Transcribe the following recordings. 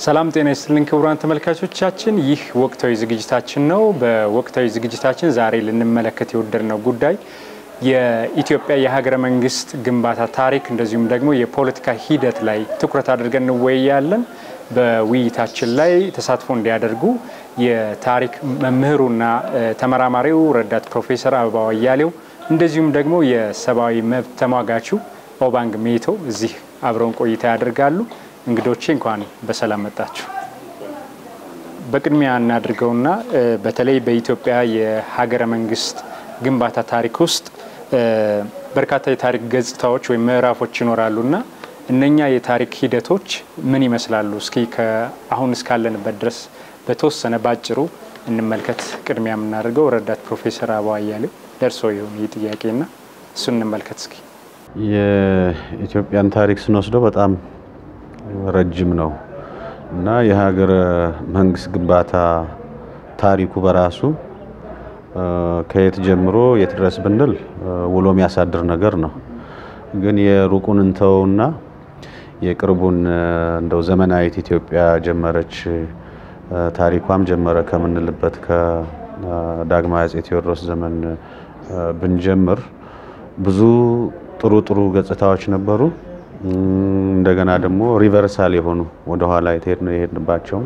ሰላም ጤና ይስጥልን ክቡራን ተመልካቾቻችን፣ ይህ ወቅታዊ ዝግጅታችን ነው። በወቅታዊ ዝግጅታችን ዛሬ ልንመለከት የወደድነው ጉዳይ የኢትዮጵያ የሀገረ መንግስት ግንባታ ታሪክ እንደዚሁም ደግሞ የፖለቲካ ሂደት ላይ ትኩረት አድርገን እንወያያለን። በውይይታችን ላይ ተሳትፎ እንዲያደርጉ የታሪክ መምህሩና ተመራማሪው ረዳት ፕሮፌሰር አበባው አያሌው እንደዚሁም ደግሞ የሰብአዊ መብት ተሟጋቹ ኦባንግ ሜቶ እዚህ አብረውን ቆይታ ያደርጋሉ። እንግዶቼ እንኳን በሰላም መጣችሁ። በቅድሚያ እናድርገውና በተለይ በኢትዮጵያ የሀገረ መንግስት ግንባታ ታሪክ ውስጥ በርካታ የታሪክ ገጽታዎች ወይም ምዕራፎች ይኖራሉና እነኛ የታሪክ ሂደቶች ምን ይመስላሉ? እስኪ ከአሁን እስካለንበት ድረስ በተወሰነ ባጭሩ እንመልከት። ቅድሚያ የምናደርገው ረዳት ፕሮፌሰር አበባው አያሌው ደርሶ ይሁን ይህ ጥያቄና እሱን እንመልከት እስኪ። የኢትዮጵያን ታሪክ ስንወስደው በጣም ረጅም ነው እና የሀገረ መንግስት ግንባታ ታሪኩ በራሱ ከየት ጀምሮ የት ድረስ ብንል ውሎ የሚያሳድር ነገር ነው። ግን የሩቁን እንተውና የቅርቡን እንደው ዘመናዊት ኢትዮጵያ ጀመረች ታሪኳም ጀመረ ከምንልበት ከዳግማዊ አፄ ቴዎድሮስ ዘመን ብንጀምር ብዙ ጥሩ ጥሩ ገጽታዎች ነበሩ። እንደገና ደግሞ ሪቨርሳል የሆኑ ወደኋላ የሄድንባቸውም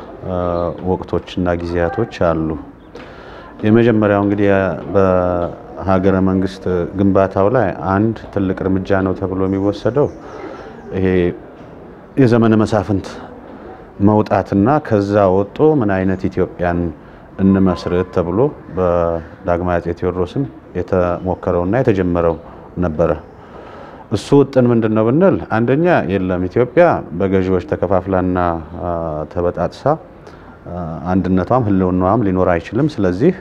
ወቅቶችና ጊዜያቶች አሉ። የመጀመሪያው እንግዲህ በሀገረ መንግስት ግንባታው ላይ አንድ ትልቅ እርምጃ ነው ተብሎ የሚወሰደው ይሄ የዘመነ መሳፍንት መውጣትና ከዛ ወጦ ምን አይነት ኢትዮጵያን እንመስርት ተብሎ በዳግማዊ አፄ ቴዎድሮስም የተሞከረውና የተጀመረው ነበረ። እሱ ውጥን ምንድን ነው ብንል አንደኛ የለም ኢትዮጵያ በገዢዎች ተከፋፍላና ተበጣጥሳ አንድነቷም ህልውናዋም ሊኖር አይችልም። ስለዚህ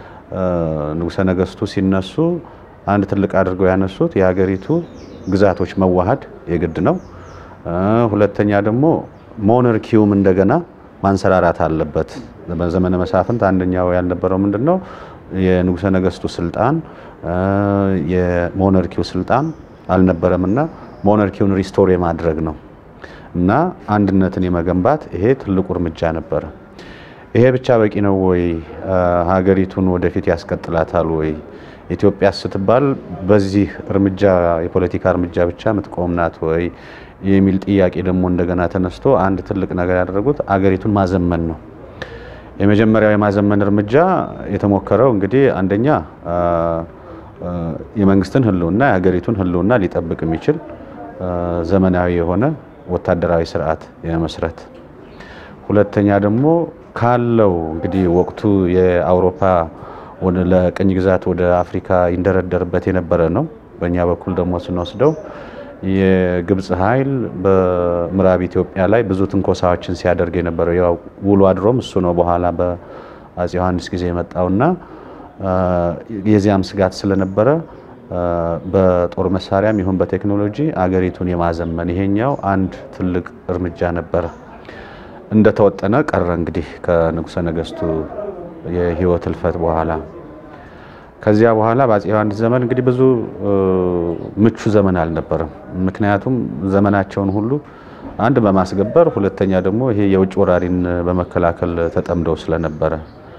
ንጉሠ ነገስቱ ሲነሱ አንድ ትልቅ አድርገው ያነሱት የሀገሪቱ ግዛቶች መዋሃድ የግድ ነው። ሁለተኛ ደግሞ ሞነርኪውም እንደገና ማንሰራራት አለበት። በዘመነ መሳፍንት አንደኛው ያልነበረው ምንድን ነው የንጉሠ ነገስቱ ስልጣን የሞነርኪው ስልጣን አልነበረም እና ሞነርኪውን ሪስቶር የማድረግ ነው እና አንድነትን የመገንባት ይሄ ትልቁ እርምጃ ነበረ። ይሄ ብቻ በቂ ነው ወይ? ሀገሪቱን ወደፊት ያስቀጥላታል ወይ? ኢትዮጵያ ስትባል በዚህ እርምጃ የፖለቲካ እርምጃ ብቻ የምትቆም ናት ወይ የሚል ጥያቄ ደግሞ እንደገና ተነስቶ አንድ ትልቅ ነገር ያደረጉት አገሪቱን ማዘመን ነው። የመጀመሪያው የማዘመን እርምጃ የተሞከረው እንግዲህ አንደኛ የመንግስትን ህልውና የሀገሪቱን ህልውና ሊጠብቅ የሚችል ዘመናዊ የሆነ ወታደራዊ ስርዓት የመመስረት፣ ሁለተኛ ደግሞ ካለው እንግዲህ ወቅቱ የአውሮፓ ለቅኝ ግዛት ወደ አፍሪካ ይንደረደርበት የነበረ ነው። በእኛ በኩል ደግሞ ስንወስደው የግብፅ ኃይል በምዕራብ ኢትዮጵያ ላይ ብዙ ትንኮሳዎችን ሲያደርግ የነበረው ያው ውሎ አድሮም እሱ ነው። በኋላ በአፄ ዮሐንስ ጊዜ የመጣውና የዚያም ስጋት ስለነበረ በጦር መሳሪያም ይሁን በቴክኖሎጂ አገሪቱን የማዘመን ይሄኛው አንድ ትልቅ እርምጃ ነበረ። እንደተወጠነ ቀረ እንግዲህ ከንጉሠ ነገስቱ የህይወት ህልፈት በኋላ ከዚያ በኋላ በአፄ ዮሐንስ ዘመን እንግዲህ ብዙ ምቹ ዘመን አልነበረም። ምክንያቱም ዘመናቸውን ሁሉ አንድ በማስገበር ሁለተኛ ደግሞ ይሄ የውጭ ወራሪን በመከላከል ተጠምደው ስለነበረ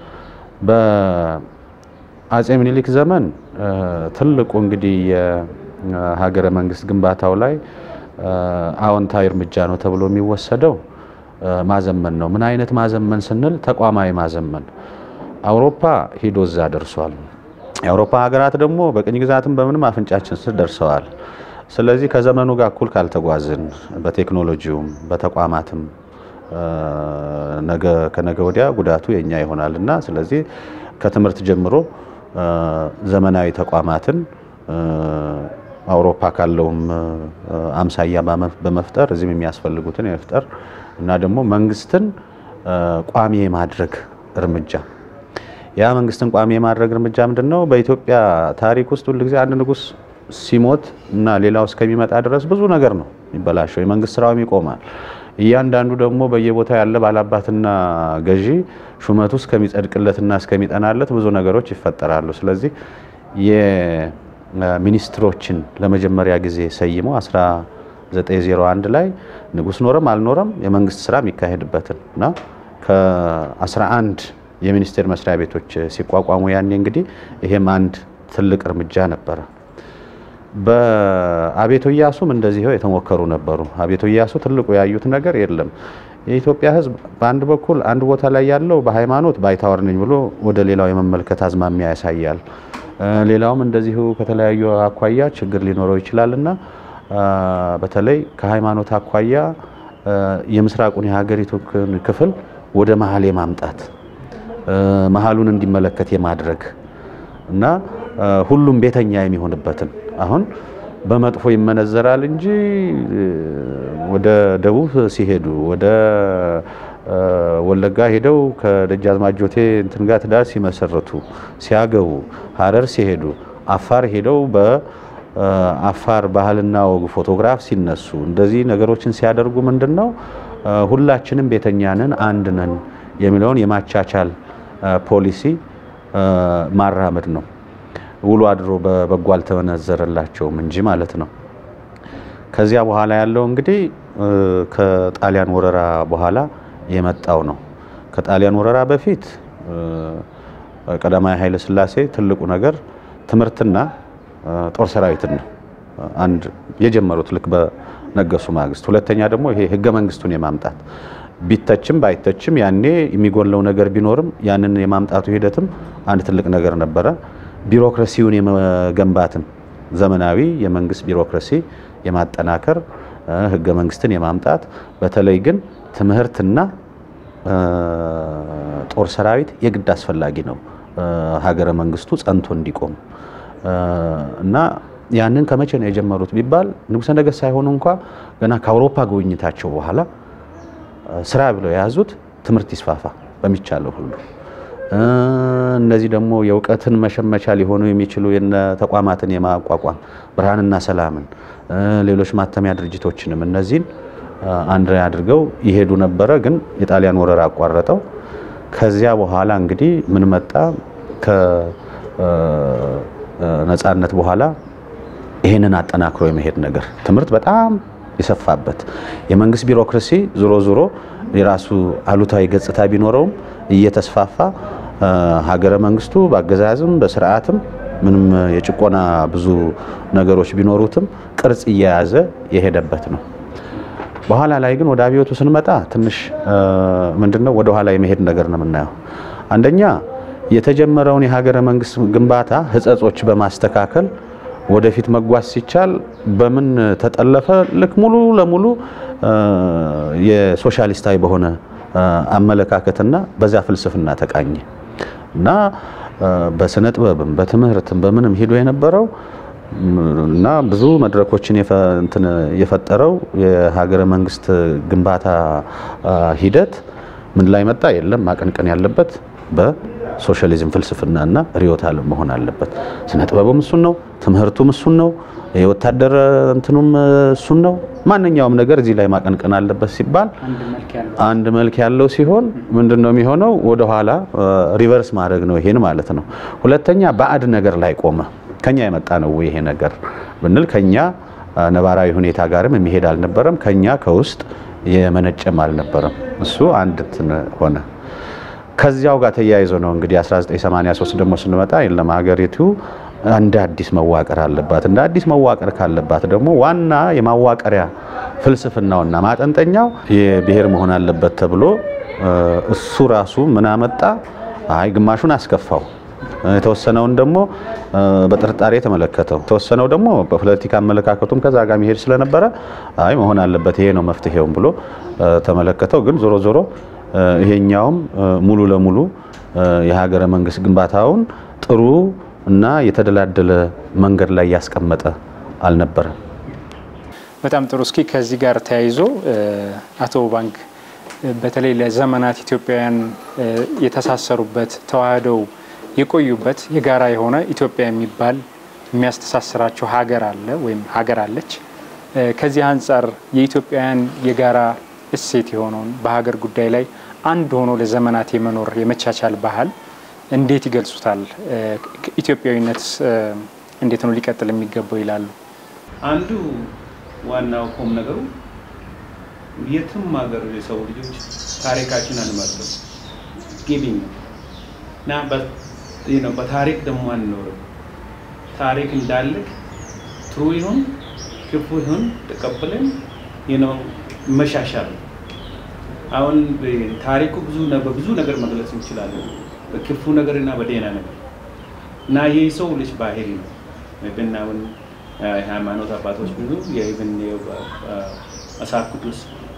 በአፄ ምኒልክ ዘመን ትልቁ እንግዲህ የሀገረ መንግስት ግንባታው ላይ አዎንታዊ እርምጃ ነው ተብሎ የሚወሰደው ማዘመን ነው። ምን አይነት ማዘመን ስንል ተቋማዊ ማዘመን። አውሮፓ ሂዶ እዛ ደርሷል። የአውሮፓ ሀገራት ደግሞ በቅኝ ግዛትም በምንም አፍንጫችን ስር ደርሰዋል። ስለዚህ ከዘመኑ ጋር እኩል ካልተጓዝን በቴክኖሎጂውም በተቋማትም ነገ ከነገ ወዲያ ጉዳቱ የኛ ይሆናል እና ስለዚህ ከትምህርት ጀምሮ ዘመናዊ ተቋማትን አውሮፓ ካለውም አምሳያ በመፍጠር እዚህም የሚያስፈልጉትን የመፍጠር እና ደግሞ መንግስትን ቋሚ የማድረግ እርምጃ ያ መንግስትን ቋሚ የማድረግ እርምጃ ምንድን ነው? በኢትዮጵያ ታሪክ ውስጥ ሁልጊዜ አንድ ንጉስ ሲሞት እና ሌላው እስከሚመጣ ድረስ ብዙ ነገር ነው የሚበላሸው። የመንግስት ስራውም ይቆማል። እያንዳንዱ ደግሞ በየቦታው ያለ ባላባትና ገዢ ሹመቱ እስከሚጸድቅለትና እስከሚጠናለት ብዙ ነገሮች ይፈጠራሉ። ስለዚህ የሚኒስትሮችን ለመጀመሪያ ጊዜ ሰይሞ 901 ላይ ንጉስ ኖረም አልኖረም የመንግስት ስራ የሚካሄድበትን እና ከ11 የሚኒስቴር መስሪያ ቤቶች ሲቋቋሙ ያኔ እንግዲህ ይሄም አንድ ትልቅ እርምጃ ነበረ። በአቤቶ ኢያሱም እንደዚሁ የተሞከሩ ነበሩ። አቤቶ ኢያሱ ትልቁ ያዩት ነገር የለም የኢትዮጵያ ሕዝብ በአንድ በኩል አንድ ቦታ ላይ ያለው በሃይማኖት ባይታወር ነኝ ብሎ ወደ ሌላው የመመልከት አዝማሚያ ያሳያል። ሌላውም እንደዚሁ ከተለያዩ አኳያ ችግር ሊኖረው ይችላል እና በተለይ ከሃይማኖት አኳያ የምስራቁን የሀገሪቱን ክፍል ወደ መሀል የማምጣት መሀሉን እንዲመለከት የማድረግ እና ሁሉም ቤተኛ የሚሆንበትን አሁን በመጥፎ ይመነዘራል እንጂ ወደ ደቡብ ሲሄዱ ወደ ወለጋ ሄደው ከደጃዝማች ጆቴ እንትን ጋር ትዳር ሲመሰርቱ ሲያገቡ፣ ሀረር ሲሄዱ፣ አፋር ሄደው በአፋር ባህልና ወግ ፎቶግራፍ ሲነሱ እንደዚህ ነገሮችን ሲያደርጉ ምንድን ነው ሁላችንም ቤተኛ ነን፣ አንድ ነን የሚለውን የማቻቻል ፖሊሲ ማራመድ ነው። ውሎ አድሮ በበጎ አልተመነዘረላቸውም እንጂ ማለት ነው። ከዚያ በኋላ ያለው እንግዲህ ከጣሊያን ወረራ በኋላ የመጣው ነው። ከጣሊያን ወረራ በፊት ቀዳማዊ ኃይለ ሥላሴ ትልቁ ነገር ትምህርትና ጦር ሰራዊትን ነው አንድ የጀመሩት ልክ በነገሱ ማግስት። ሁለተኛ ደግሞ ይሄ ህገ መንግስቱን የማምጣት ቢተችም ባይተችም ያኔ የሚጎለው ነገር ቢኖርም ያንን የማምጣቱ ሂደትም አንድ ትልቅ ነገር ነበረ። ቢሮክራሲውን የመገንባትም ዘመናዊ የመንግስት ቢሮክራሲ የማጠናከር ህገ መንግስትን የማምጣት በተለይ ግን ትምህርትና ጦር ሰራዊት የግድ አስፈላጊ ነው ሀገረ መንግስቱ ጸንቶ እንዲቆም እና ያንን ከመቼ ነው የጀመሩት ቢባል ንጉሠ ነገሥት ሳይሆኑ እንኳ ገና ከአውሮፓ ጉብኝታቸው በኋላ ስራ ብለው የያዙት ትምህርት ይስፋፋ በሚቻለው ሁሉ እነዚህ ደግሞ የእውቀትን መሸመቻ ሊሆኑ የሚችሉ የነ ተቋማትን የማቋቋም ብርሃንና ሰላምን ሌሎች ማተሚያ ድርጅቶችንም እነዚህን አንድ ላይ አድርገው ይሄዱ ነበረ። ግን የጣሊያን ወረራ አቋረጠው። ከዚያ በኋላ እንግዲህ ምን መጣ? ከነጻነት በኋላ ይህንን አጠናክሮ የመሄድ ነገር ትምህርት በጣም የሰፋበት የመንግስት ቢሮክራሲ ዞሮ ዞሮ የራሱ አሉታዊ ገጽታ ቢኖረውም እየተስፋፋ ሀገረ መንግስቱ በአገዛዝም በስርዓትም ምንም የጭቆና ብዙ ነገሮች ቢኖሩትም ቅርጽ እየያዘ የሄደበት ነው። በኋላ ላይ ግን ወደ አብዮቱ ስንመጣ ትንሽ ምንድነው ወደ ኋላ የመሄድ ነገር ነው የምናየው። አንደኛ የተጀመረውን የሀገረ መንግስት ግንባታ ህጸጾች በማስተካከል ወደፊት መጓዝ ሲቻል በምን ተጠለፈ? ልክ ሙሉ ለሙሉ የሶሻሊስታዊ በሆነ አመለካከትና በዛ ፍልስፍና ተቃኘ እና በስነ ጥበብም በትምህርትም በምንም ሂዶ የነበረው እና ብዙ መድረኮችን የፈጠረው የሀገረ መንግስት ግንባታ ሂደት ምን ላይ መጣ? የለም ማቀንቀን ያለበት በሶሻሊዝም ፍልስፍናና ርዕዮተ ዓለም መሆን አለበት። ስነ ጥበቡም እሱን ነው፣ ትምህርቱም እሱን ነው፣ የወታደር እንትኑም እሱን ነው። ማንኛውም ነገር እዚህ ላይ ማቀንቀን አለበት ሲባል አንድ መልክ ያለው ሲሆን ምንድን ነው የሚሆነው? ወደኋላ ሪቨርስ ማድረግ ነው ይሄን ማለት ነው። ሁለተኛ ባዕድ ነገር ላይ ቆመ። ከኛ የመጣ ነው ይሄ ነገር ብንል ከኛ ነባራዊ ሁኔታ ጋርም የሚሄድ አልነበረም። ከኛ ከውስጥ የመነጨም አልነበረም። እሱ አንድ እንትን ሆነ። ከዚያው ጋር ተያይዞ ነው እንግዲህ 1983 ደግሞ ስንመጣ የለም ሀገሪቱ እንደ አዲስ መዋቀር አለባት። እንደ አዲስ መዋቀር ካለባት ደግሞ ዋና የማዋቀሪያ ፍልስፍናውና ማጠንጠኛው የብሔር መሆን አለበት ተብሎ እሱ ራሱ ምን አመጣ? አይ ግማሹን አስከፋው፣ የተወሰነውን ደግሞ በጥርጣሬ ተመለከተው፣ የተወሰነው ደግሞ በፖለቲካ አመለካከቱም ከዛ ጋር መሄድ ስለነበረ አይ መሆን አለበት ይሄ ነው መፍትሄውም ብሎ ተመለከተው። ግን ዞሮ ዞሮ ይሄኛውም ሙሉ ለሙሉ የሀገረ መንግስት ግንባታውን ጥሩ እና የተደላደለ መንገድ ላይ ያስቀመጠ አልነበረም። በጣም ጥሩ። እስኪ ከዚህ ጋር ተያይዞ አቶ ባንክ በተለይ ለዘመናት ኢትዮጵያውያን የተሳሰሩበት ተዋህደው የቆዩበት የጋራ የሆነ ኢትዮጵያ የሚባል የሚያስተሳስራቸው ሀገር አለ ወይም ሀገር አለች። ከዚህ አንጻር የኢትዮጵያውያን የጋራ እሴት የሆነውን በሀገር ጉዳይ ላይ አንድ ሆኖ ለዘመናት የመኖር የመቻቻል ባህል እንዴት ይገልጹታል? ኢትዮጵያዊነትስ እንዴት ነው ሊቀጥል የሚገባው ይላሉ? አንዱ ዋናው ቁም ነገሩ የትም ሀገር የሰው ልጆች ታሪካችን አንመርጥም ጊቪንግ እና በታሪክ ደግሞ አንኖርም። ታሪክ እንዳልክ ትሩ ይሁን ክፉ ይሁን ተቀብለን መሻሻል አሁን ታሪኩ ብዙ በብዙ ነገር መግለጽ እንችላለን፣ በክፉ ነገር እና በደህና ነገር እና ይህ ሰው ልጅ ባህሪ ነው። ብን አሁን የሃይማኖት አባቶች ብዙ የብን መጽሐፍ ቅዱስ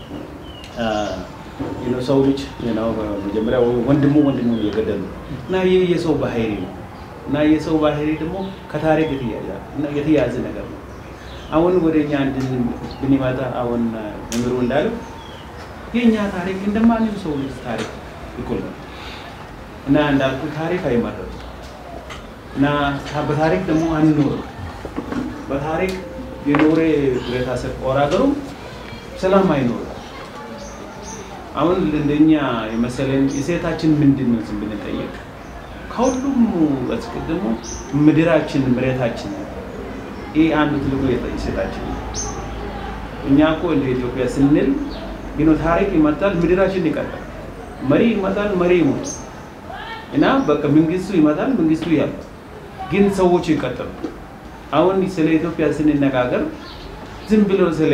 ሰው ልጅ መጀመሪያ ወንድሙ ወንድሙ እየገደሉ እና ይህ የሰው ባህሪ ነው እና የሰው ባህሪ ደግሞ ከታሪክ የተያዘ ነገር ነው። አሁን ወደ እኛ ብንመጣ አሁን መምህሩ እንዳለው የእኛ ታሪክ እንደማንም ሰው ልጅ ታሪክ እኩል ነው እና እንዳልኩ ታሪክ አይመረጥም እና በታሪክ ደግሞ አንኖርም። በታሪክ የኖረ ብረታሰብ ቆራገሩ ሰላም አይኖርም። አሁን እንደኛ የመሰለን የሴታችን ምንድን ነው ዝም ብንጠየቅ ከሁሉም አስቀድሞ ምድራችን መሬታችን ይህ አንዱ ትልቁ የሴታችን እኛ እኮ እንደ ኢትዮጵያ ስንል ግን ታሪክ ይመጣል፣ ምድራችን ይቀጥላል። መሪ ይመጣል፣ መሪ ይሞት እና በቃ መንግስቱ ይመጣል፣ መንግስቱ ያል ግን ሰዎቹ ይቀጥሉ። አሁን ስለ ኢትዮጵያ ስንነጋገር ዝም ብሎ ስለ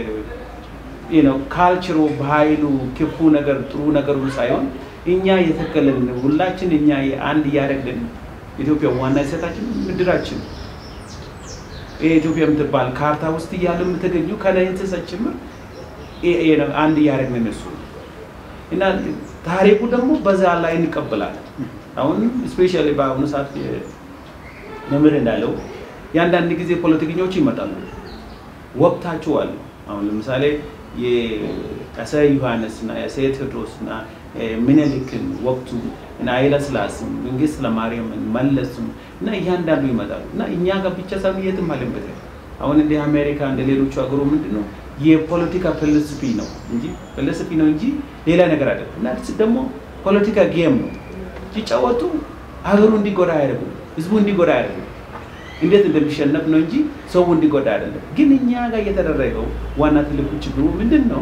ካልቸሩ ባህሉ፣ ክፉ ነገር ጥሩ ነገሩ ሳይሆን እኛ የተከለን ሁላችን እኛ አንድ እያደረግን ኢትዮጵያ ዋና ሴታችን ምድራችን ኢትዮጵያ የምትባል ካርታ ውስጥ እያለ የምትገኙ ከላይ እንስሳት ጭምር አንድ እያደረግን እነሱ እና ታሪኩ ደግሞ በዛ ላይ እንቀበላለን። አሁን ስፔሻሊ በአሁኑ ሰዓት መምህር እንዳለው የአንዳንድ ጊዜ ፖለቲከኞች ይመጣሉ፣ ወቅታቸው አሉ። አሁን ለምሳሌ የአፄ ዮሐንስ እና የአፄ ቴዎድሮስ እና ምኒልክን ወቅቱ እና ኃይለ ሥላሴም መንግስት ለማርያምን መለስም እና እያንዳንዱ ይመጣሉ እና እኛ ጋር ብቻ ሳይሆን የትም አለበት አሁን እንደ አሜሪካ እንደ ሌሎቹ ሀገሩ ምንድን ነው የፖለቲካ ፍልስፊ ነው እንጂ ፍልስፊ ነው እንጂ ሌላ ነገር አይደለም። እና ደግሞ ፖለቲካ ጌም ነው ሲጫወቱ ሀገሩ እንዲጎዳ አያደርጉም፣ ህዝቡ እንዲጎዳ አያደርጉም። እንዴት እንደሚሸነፍ ነው እንጂ ሰው እንዲጎዳ አይደለም። ግን እኛ ጋር እየተደረገው ዋና ትልቁ ችግሩ ምንድን ነው?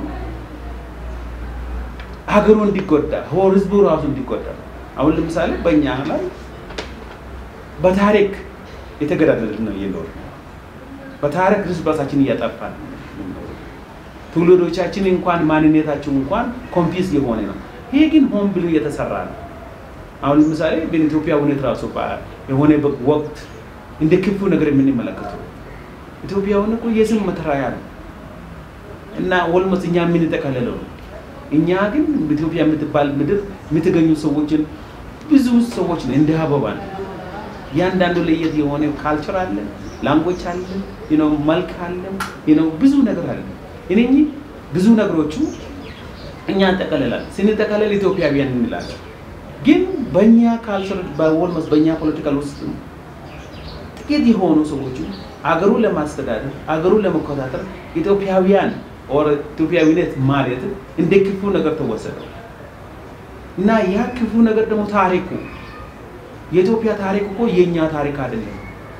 ሀገሩ እንዲጎዳ ሆር ህዝቡ ራሱ እንዲጎዳ። አሁን ለምሳሌ በእኛ ላይ በታሪክ የተገዳደልን ነው እየኖር በታሪክ እርስ በርሳችን እያጠፋን ትውልዶቻችን እንኳን ማንነታቸው እንኳን ኮንፊዝ የሆነ ነው። ይሄ ግን ሆን ብሎ የተሰራ ነው። አሁን ለምሳሌ በኢትዮጵያ ሁኔታ ራሱ የሆነ ወቅት እንደ ክፉ ነገር የምንመለከተው ኢትዮጵያውን እኮ የስም መተራያ ነው እና ኦልሞስት እኛ የምንጠቀለለው ነው። እኛ ግን ኢትዮጵያ የምትባል ምድር የምትገኙ ሰዎችን ብዙ ሰዎች ነው እንደ አበባ ነው። እያንዳንዱ ለየት የሆነ ካልቸር አለ፣ ላንጎች አለ፣ መልክ አለ፣ ብዙ ነገር አለ። እነኚህ ብዙ ነገሮቹ እኛ እንጠቀልላለን። ስንጠቀልል ኢትዮጵያውያን እንላለን። ግን በእኛ ካልቸር በኦልሞስት በእኛ ፖለቲካል ውስጥ ጥቂት የሆኑ ሰዎቹ አገሩን ለማስተዳደር አገሩን ለመቆጣጠር ኢትዮጵያውያን ኦር ኢትዮጵያዊነት ማለት እንደ ክፉ ነገር ተወሰደው እና ያ ክፉ ነገር ደግሞ ታሪኩ የኢትዮጵያ ታሪክ እኮ የእኛ ታሪክ አይደለም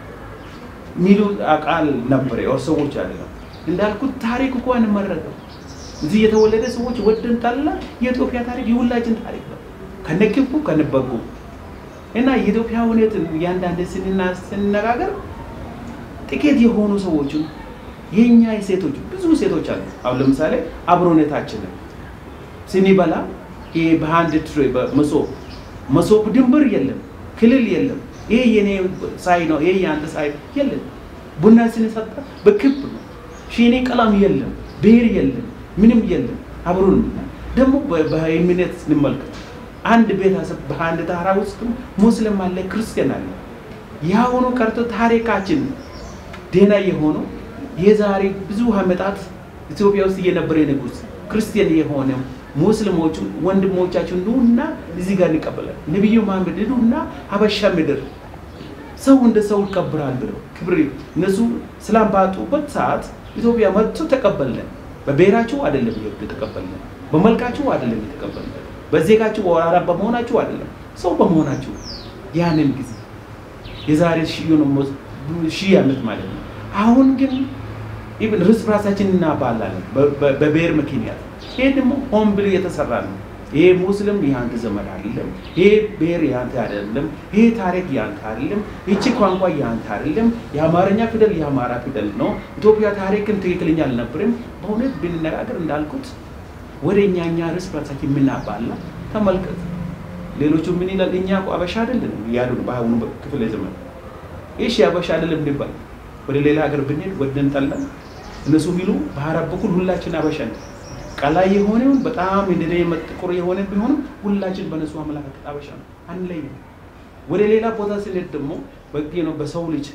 ሚሉ ቃል ነበረ ኦር ሰዎች አይደለም እንዳልኩት ታሪክ እኮ አንመረጥም። እዚህ የተወለደ ሰዎች ወደን ጠላ የኢትዮጵያ ታሪክ የሁላችን ታሪክ ነው ከነ ክፉ ከነ በጎ እና የኢትዮጵያ ሁኔትን እያንዳንድ ስንነጋገር ጥቂት የሆኑ ሰዎችን የኛ ሴቶች ብዙ ሴቶች አሉ። አሁን ለምሳሌ አብሮነታችንን ስንበላ ይሄ በአንድ ትሬ በመሶብ መሶብ ድንበር የለም፣ ክልል የለም። ይሄ የኔ ሳይ ነው፣ ይሄ የአንተ ሳይ የለም። ቡና ስንሰጣ በክብ ነው። ሺኔ ቀለም የለም፣ ብሔር የለም፣ ምንም የለም። አብሮን ደግሞ በእምነት ስንመልከት አንድ ቤተሰብ በአንድ ታራ ውስጥ ሙስሊም አለ፣ ክርስቲያን አለ። የአሁኑ ቀርቶ ታሪካችን ደህና የሆነው የዛሬ ብዙ ዓመታት ኢትዮጵያ ውስጥ እየነበረ ንጉስ ክርስቲያን የሆነ ሙስሊሞቹ ወንድሞቻችን ኑና እዚህ ጋር እንቀበላል። ነቢዩ መሐመድ ኑና ሀበሻ ምድር ሰው እንደ ሰው ይከብራል ብለው ክብር እነሱ ስላም ባጡበት ሰዓት ኢትዮጵያ መጥቶ ተቀበልን። በብሔራችሁ አይደለም የተቀበልን፣ በመልካችሁ አይደለም የተቀበልን፣ በዜጋችሁ ወራራ በመሆናችሁ አይደለም፣ ሰው በመሆናችሁ ያንን ጊዜ የዛሬ ሺህ ዓመት ማለት ነው። አሁን ግን ኢቭን እርስ በራሳችን እናባላለን በብሔር ምክንያት። ይሄ ደግሞ ሆን ብሎ የተሰራ ነው። ይሄ ሙስሊም የአንተ ዘመድ አይደለም፣ ይሄ ብሔር የአንተ አይደለም፣ ይሄ ታሪክ የአንተ አይደለም፣ ይቺ ቋንቋ የአንተ አይደለም። የአማርኛ ፊደል የአማራ ፊደል ነው። ኢትዮጵያ ታሪክን ትክክለኛ አልነበርም። በእውነት ብንነጋገር እንዳልኩት ወደ እኛ እኛ እርስ በራሳችን የምናባላ ተመልከት። ሌሎቹ ምን ይላል? እኛ እኮ አበሻ አይደለንም እያሉ ነው በአሁኑ ክፍለ ዘመን። እሺ አበሻ አይደለም እንባል፣ ወደ ሌላ ሀገር ብንሄድ ወደን ጠላን፣ እነሱ የሚሉ በአረብ በኩል ሁላችን አበሻ ነው። ቀላይ የሆነውን በጣም እንደ ጥቁር የሆነ ቢሆንም ሁላችን በነሱ አመለካከት አበሻ ነው፣ አንለይም። ወደ ሌላ ቦታ ስንሄድ ደግሞ ነው በሰው ልጅ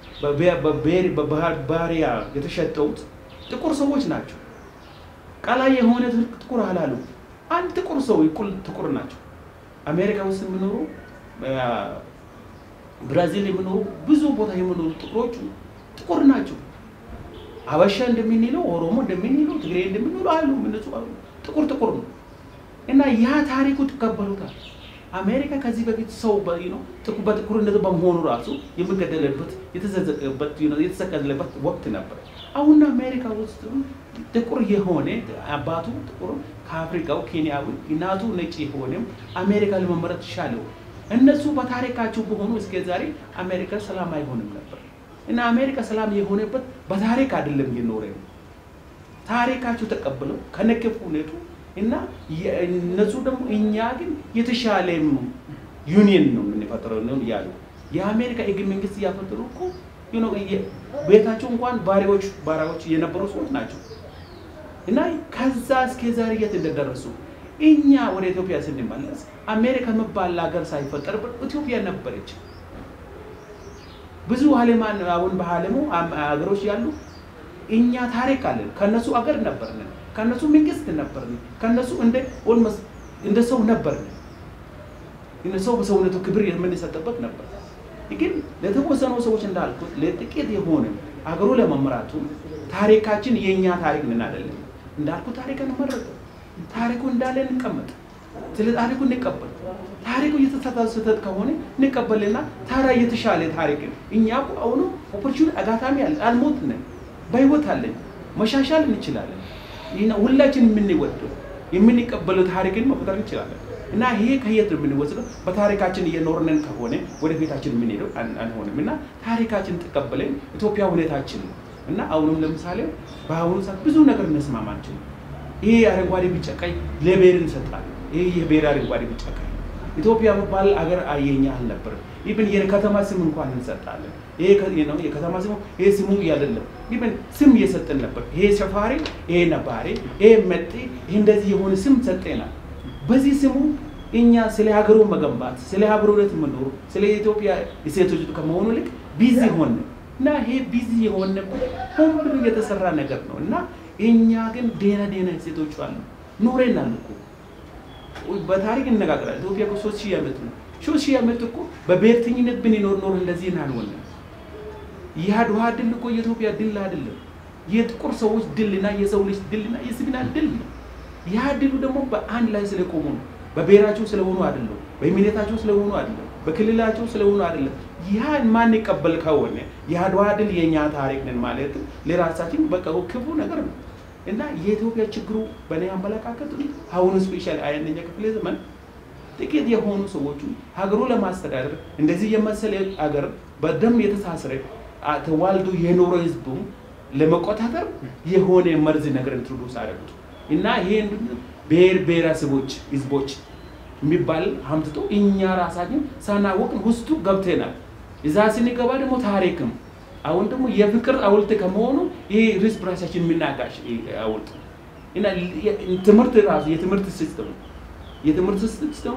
በባሪያ የተሸጠውት ጥቁር ሰዎች ናቸው። ቀላይ የሆነ ጥቁር አላሉ። አንድ ጥቁር ሰው እኩል ጥቁር ናቸው። አሜሪካ ውስጥ የሚኖሩ ብራዚል የሚኖሩ ብዙ ቦታ የሚኖሩ ጥቁሮቹ ጥቁር ናቸው። አበሻ እንደምንለው ኦሮሞ እንደምንለው ትግሬ እንደምንለው አሉ እነሱ አሉ ጥቁር ጥቁር ነው እና ያ ታሪኩ ትቀበሉታል። አሜሪካ ከዚህ በፊት ሰው ነው በጥቁርነት በመሆኑ ራሱ የሚገደልበት የተዘዘቀበት የተሰቀለበት ወቅት ነበር። አሁን አሜሪካ ውስጥ ጥቁር የሆነ አባቱ ጥቁር ከአፍሪካው ኬንያዊ እናቱ ነጭ የሆነም አሜሪካ ለመመረጥ ሻለው። እነሱ በታሪካቸው በሆኑ እስከ ዛሬ አሜሪካ ሰላም አይሆንም ነበር እና አሜሪካ ሰላም የሆነበት በታሪክ አይደለም የኖረ ነው። ታሪካቸው ተቀብለው ከነከፉ ሁኔቱ እና እነሱ ደግሞ እኛ ግን የተሻለ ዩኒየን ነው የምንፈጥረው ነው ያሉ የአሜሪካ ህገ መንግስት እያፈጠሩ እኮ ቤታቸው እንኳን ባሪያዎች ባሪያዎች የነበሩ ሰዎች ናቸው እና ከዛ እስከ ዛሬ የት እንደደረሱ እኛ ወደ ኢትዮጵያ ስንመለስ አሜሪካ የሚባል ሀገር ሳይፈጠርበት ኢትዮጵያ ነበረች። ብዙ አለማን አሁን በአለሙ ሀገሮች ያሉ እኛ ታሪክ አለን። ከነሱ አገር ነበርን፣ ከነሱ መንግስት ነበርን፣ ከነሱ እንደ ኦልሞስት እንደ ሰው ነበርን። ሰው በሰውነቱ ክብር የምንሰጥበት ነበር። ግን ለተወሰኑ ሰዎች እንዳልኩት ለጥቂት የሆነ አገሩ ለመምራቱ ታሪካችን የእኛ ታሪክ ምን አይደለም እንዳልኩ ታሪክ እንመረጥ ታሪኩ እንዳለ እንቀመጥ፣ ስለ ታሪኩ እንቀበል። ታሪኩ የተሳሳተ ስህተት ከሆነ እንቀበልና ታዲያ የተሻለ ታሪክ እኛ አሁኑ ኦፖርቹኒቲ አጋጣሚ አለ አልሞትንም፣ በህይወት አለን፣ መሻሻል እንችላለን። ሁላችን የምንወደው የምንቀበለው ታሪክን መፍጠር እንችላለን። እና ይሄ ከየት ነው የምንወስደው? በታሪካችን እየኖርንን ከሆነ ወደፊታችን የምንሄደው አንሆንም። እና ታሪካችን ተቀበለን ኢትዮጵያ ሁኔታችን ነው እና አሁንም ለምሳሌ በአሁኑ ሰዓት ብዙ ነገር እንስማማችን ይሄ አረንጓዴ ቢጫ ቀይ ለብሔር እንሰጣለን። ይሄ የብሔር አረንጓዴ ቢጫ ቀይ ኢትዮጵያ መባል አገር አየኛ አልነበርም። ኢብን የከተማ ስም እንኳን እንሰጣለን። ይሄ ነው የከተማ ስሙ ይሄ ስሙ አይደለም። ኢብን ስም እየሰጠን ነበር። ይሄ ሰፋሪ፣ ይሄ ነባሪ፣ ይሄ መጤ፣ ይሄ እንደዚህ የሆነ ስም ሰጠናል። በዚህ ስሙ እኛ ስለ ሀገሩ መገንባት ስለ አብሮነት መኖሩ ስለ ኢትዮጵያ እሴቶች ከመሆኑ ይልቅ ቢዚ ሆነ እና ይሄ ቢዚ የሆነበት ሆን ብሎ የተሰራ ነገር ነው እና እኛ ግን ደህና ደህና እሴቶች አሉ ኖረናል እኮ በታሪክ እንነጋገራለን። ኢትዮጵያ እኮ ሶስት ሺህ ዓመት ነው። ሶስት ሺህ ዓመት እኮ በብሔርተኝነት ብንኖር ኖር እንደዚህ አልሆንም። የአድዋ ድል እኮ የኢትዮጵያ ድል አይደለም፣ የጥቁር ሰዎች ድልና የሰው ልጅ ድልና የስግና ድል ነው። ያ ድሉ ደግሞ በአንድ ላይ ስለቆሙ ነው። በብሔራቸው ስለሆኑ አይደለም፣ በእምነታቸው ስለሆኑ አይደለም፣ በክልላቸው ስለሆኑ አይደለም። ያ ማንቀበል ከሆነ የአድዋ ድል የእኛ ታሪክ ነን ማለት ለራሳችን በቃ ክፉ ነገር ነው እና የኢትዮጵያ ችግሩ በእኔ አመለካከት አሁኑ ስፔሻል አንደኛ ክፍለ ዘመን ጥቂት የሆኑ ሰዎቹ ሀገሩ ለማስተዳደር እንደዚህ የመሰለ ሀገር በደም የተሳሰረ ተዋልዶ የኖረ ህዝቡ ለመቆጣጠር የሆነ መርዝ ነገር ኢንትሮዱስ አደረጉት እና ይሄ ብሔር ብሔረሰቦች ህዝቦች የሚባል አምጥቶ እኛ ራሳችን ሳናወቅ ውስጡ ገብተናል። እዛ ስንገባ ደግሞ ታሪክም አሁን ደግሞ የፍቅር ሐውልት ከመሆኑ ይሄ ርስ በራሳችን የምናጋሽ ሐውልት እና ትምህርት ራሱ የትምህርት ሲስተሙ የትምህርት ሲስተሙ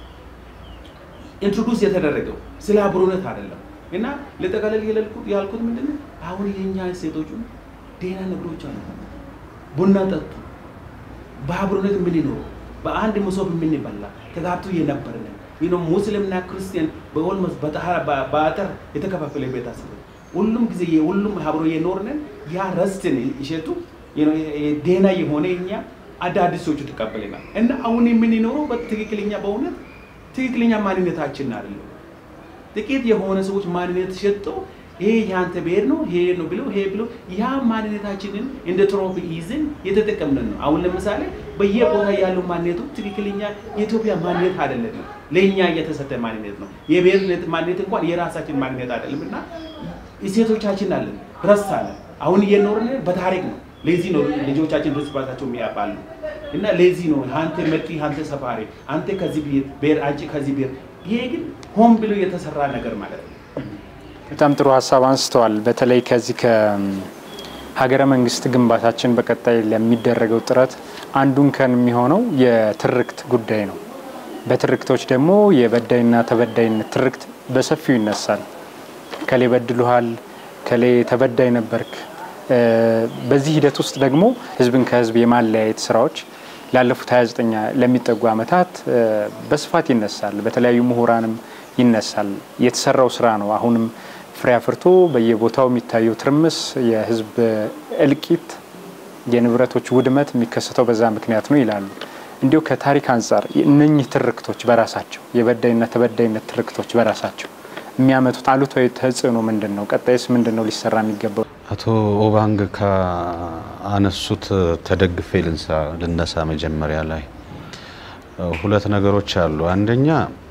ኢንትሮዱስ የተደረገው ስለ አብሮነት አይደለም። እና ለጠቃለል ያልኩት ምንድን ነው አሁን የእኛ ሴቶቹ ደህና ነገሮች አሉ። ቡና ጠጡ፣ በአብሮነት የምንኖሩ በአንድ መሶብ የምንበላ ተጋብቶ የነበርን ሙስሊምና ክርስቲያን በኦልሞስት በአጥር የተከፋፈለ ቤተሰብ ሁሉም ጊዜ ሁሉም አብሮ የኖርንን ያ ረስትን ይሸቱ ደህና የሆነ እኛ አዳዲሶቹ ተቀበለናል እና አሁን የምንኖረው በትክክለኛ በእውነት ትክክለኛ ማንነታችን አይደለም። ጥቂት የሆነ ሰዎች ማንነት ሸጠው ይሄ የአንተ ብሔር ነው ይሄ ነው ብሎ ይሄ ብሎ ያ ማንነታችንን እንደ ትሮፊ ይዝን የተጠቀምን ነው። አሁን ለምሳሌ በየቦታ ያለው ማንነቱ ትክክለኛ የኢትዮጵያ ማንነት አይደለም፣ ለእኛ እየተሰጠ ማንነት ነው። የብሔር ማንነት እንኳን የራሳችን ማንነት አይደለም እና እሴቶቻችን አለን ረሳለን። አሁን እየኖርን በታሪክ ነው። ለዚህ ነው ልጆቻችን እርስ በርሳቸው የሚያባሉ እና ለዚህ ነው አንተ መጤ፣ አንተ ሰፋሪ፣ አንተ ከዚህ ብሔር፣ አንቺ ከዚህ ብሔር። ይሄ ግን ሆን ብሎ የተሰራ ነገር ማለት ነው። በጣም ጥሩ ሀሳብ አንስተዋል። በተለይ ከዚህ ከሀገረ መንግስት ግንባታችን በቀጣይ ለሚደረገው ጥረት አንዱን ከን የሚሆነው የትርክት ጉዳይ ነው። በትርክቶች ደግሞ የበዳይና ተበዳይነት ትርክት በሰፊው ይነሳል። ከሌ በድሉሃል፣ ከሌ ተበዳይ ነበርክ። በዚህ ሂደት ውስጥ ደግሞ ህዝብን ከህዝብ የማለያየት ስራዎች ላለፉት 29 ለሚጠጉ ዓመታት በስፋት ይነሳል። በተለያዩ ምሁራንም ይነሳል። የተሰራው ስራ ነው አሁንም ፍሬ አፍርቶ በየቦታው የሚታየው ትርምስ፣ የህዝብ እልቂት፣ የንብረቶች ውድመት የሚከሰተው በዛ ምክንያት ነው ይላሉ። እንዲሁ ከታሪክ አንጻር እነኚህ ትርክቶች በራሳቸው የበዳይና ተበዳይነት ትርክቶች በራሳቸው የሚያመጡት አሉታዊ ተጽዕኖ ምንድን ነው? ቀጣይስ ምንድን ነው ሊሰራ የሚገባው? አቶ ኦባንግ ከአነሱት ተደግፌ ልነሳ። መጀመሪያ ላይ ሁለት ነገሮች አሉ። አንደኛ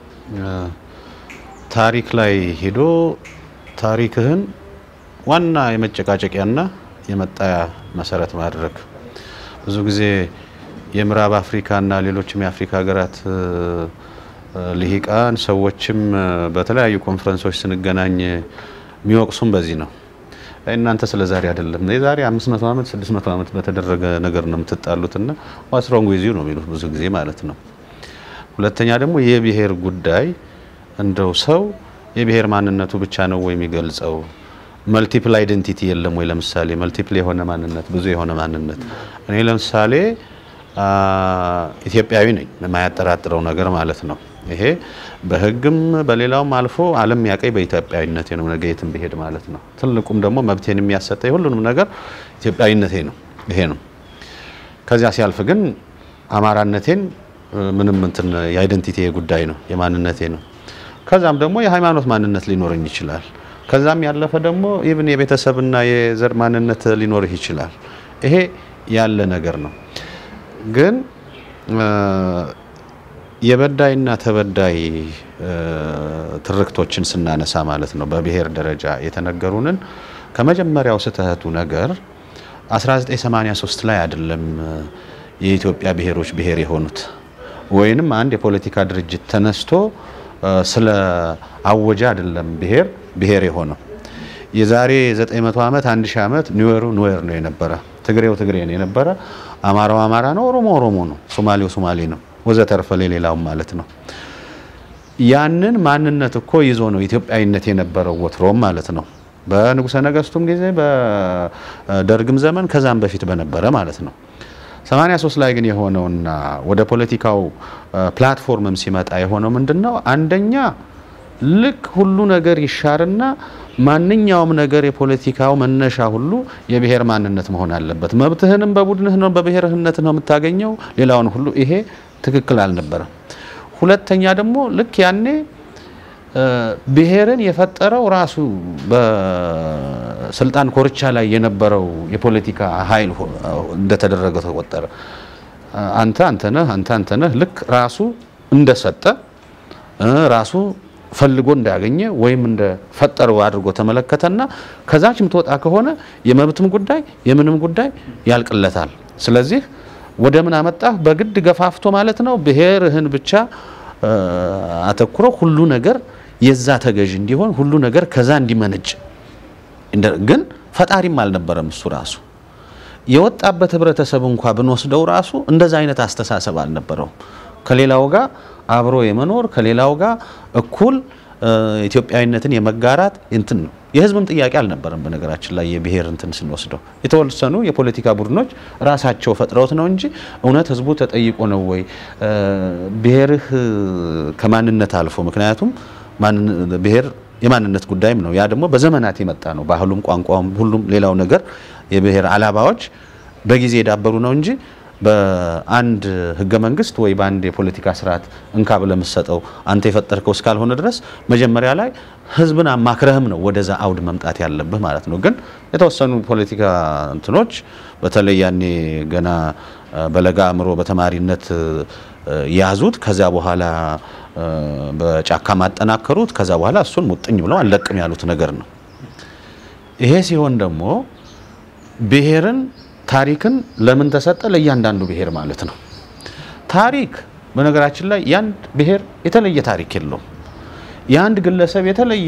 ታሪክ ላይ ሄዶ ታሪክህን ዋና የመጨቃጨቂያና የመጣያ መሰረት ማድረግ ብዙ ጊዜ የምዕራብ አፍሪካና ሌሎችም የአፍሪካ ሀገራት ልሂቃን ሰዎችም በተለያዩ ኮንፈረንሶች ስንገናኝ የሚወቅሱም በዚህ ነው። እናንተ ስለ ዛሬ አይደለም የዛሬ 500 ዓመት 600 ዓመት በተደረገ ነገር ነው የምትጣሉትና ዋስሮንግ ዊዚው ነው የሚሉት ብዙ ጊዜ ማለት ነው። ሁለተኛ ደግሞ የብሔር ጉዳይ እንደው ሰው የብሔር ማንነቱ ብቻ ነው ወይ የሚገልጸው? መልቲፕል አይደንቲቲ የለም ወይ? ለምሳሌ መልቲፕል የሆነ ማንነት ብዙ የሆነ ማንነት እኔ ለምሳሌ ኢትዮጵያዊ ነኝ የማያጠራጥረው ነገር ማለት ነው። ይሄ በሕግም በሌላውም አልፎ ዓለም ያቀኝ በኢትዮጵያዊነቴ ነው ነገ የትም ብሄድ ማለት ነው። ትልቁም ደግሞ መብቴን የሚያሰጠኝ ሁሉንም ነገር ኢትዮጵያዊነቴ ነው። ይሄ ነው። ከዚያ ሲያልፍ ግን አማራነቴን ምንም እንትን የአይደንቲቲ ጉዳይ ነው፣ የማንነቴ ነው። ከዛም ደግሞ የሃይማኖት ማንነት ሊኖረኝ ይችላል። ከዛም ያለፈ ደግሞ ኢቭን የቤተሰብና የዘር ማንነት ሊኖርህ ይችላል። ይሄ ያለ ነገር ነው። ግን የበዳይና ተበዳይ ትርክቶችን ስናነሳ ማለት ነው በብሔር ደረጃ የተነገሩንን ከመጀመሪያው ስህተቱ ነገር 1983 ላይ አይደለም የኢትዮጵያ ብሔሮች ብሔር የሆኑት ወይንም አንድ የፖለቲካ ድርጅት ተነስቶ ስለ አወጀ አይደለም ብሔር ብሔር የሆነው። የዛሬ 900 ዓመት 1000 ዓመት ኒዌሩ ኒዌር ነው የነበረ፣ ትግሬው ትግሬ ነው የነበረ፣ አማራው አማራ ነው፣ ኦሮሞ ኦሮሞ ነው፣ ሶማሌው ሶማሌ ነው፣ ወዘተርፈ ሌላውም ማለት ነው። ያንን ማንነት እኮ ይዞ ነው ኢትዮጵያዊነት የነበረው ወትሮም ማለት ነው። በንጉሠ ነገስቱም ጊዜ በደርግም ዘመን ከዛም በፊት በነበረ ማለት ነው። 83 ላይ ግን የሆነውና ወደ ፖለቲካው ፕላትፎርምም ሲመጣ የሆነው ምንድን ነው? አንደኛ ልክ ሁሉ ነገር ይሻርና ማንኛውም ነገር የፖለቲካው መነሻ ሁሉ የብሔር ማንነት መሆን አለበት። መብትህንም በቡድንህ ነው በብሔርህነት ነው የምታገኘው። ሌላውን ሁሉ ይሄ ትክክል አልነበረም። ሁለተኛ ደግሞ ልክ ያኔ ብሔርን የፈጠረው ራሱ በስልጣን ኮርቻ ላይ የነበረው የፖለቲካ ኃይል እንደተደረገ ተቆጠረ። አንተ አንተ ነህ አንተ አንተ ነህ ልክ ራሱ እንደሰጠ ራሱ ፈልጎ እንዳገኘ ወይም እንደፈጠረው አድርጎ ተመለከተና ከዛች የምትወጣ ከሆነ የመብትም ጉዳይ የምንም ጉዳይ ያልቅለታል። ስለዚህ ወደ ምን አመጣህ? በግድ ገፋፍቶ ማለት ነው ብሔርህን ብቻ አተኩሮ ሁሉ ነገር የዛ ተገዥ እንዲሆን ሁሉ ነገር ከዛ እንዲመነጭ ግን ፈጣሪም አልነበረም እሱ ራሱ የወጣበት ህብረተሰብ እንኳ ብንወስደው ራሱ እንደዛ አይነት አስተሳሰብ አልነበረውም። ከሌላው ጋር አብሮ የመኖር ከሌላው ጋር እኩል ኢትዮጵያዊነትን የመጋራት እንትን ነው። የህዝብም ጥያቄ አልነበረም። በነገራችን ላይ የብሔር እንትን ስንወስደው የተወሰኑ የፖለቲካ ቡድኖች ራሳቸው ፈጥረውት ነው እንጂ እውነት ህዝቡ ተጠይቆ ነው ወይ ብሔርህ ከማንነት አልፎ ምክንያቱም ብሔር የማንነት ጉዳይም ነው። ያ ደግሞ በዘመናት የመጣ ነው። ባህሉም፣ ቋንቋውም፣ ሁሉም ሌላው ነገር የብሔር አላባዎች በጊዜ የዳበሩ ነው እንጂ በአንድ ህገ መንግስት ወይ በአንድ የፖለቲካ ስርዓት እንካ ብለህ የምትሰጠው አንተ የፈጠርከው እስካልሆነ ድረስ መጀመሪያ ላይ ህዝብን አማክረህም ነው ወደዛ አውድ መምጣት ያለብህ ማለት ነው። ግን የተወሰኑ ፖለቲካ እንትኖች በተለይ ያኔ ገና በለጋ አእምሮ በተማሪነት ያዙት፣ ከዚያ በኋላ በጫካ ማጠናከሩት፣ ከዛ በኋላ እሱን ሙጥኝ ብለው አልለቅም ያሉት ነገር ነው። ይሄ ሲሆን ደግሞ ብሔርን ታሪክን ለምን ተሰጠ? ለእያንዳንዱ ብሔር ማለት ነው። ታሪክ በነገራችን ላይ የአንድ ብሔር የተለየ ታሪክ የለውም። የአንድ ግለሰብ የተለየ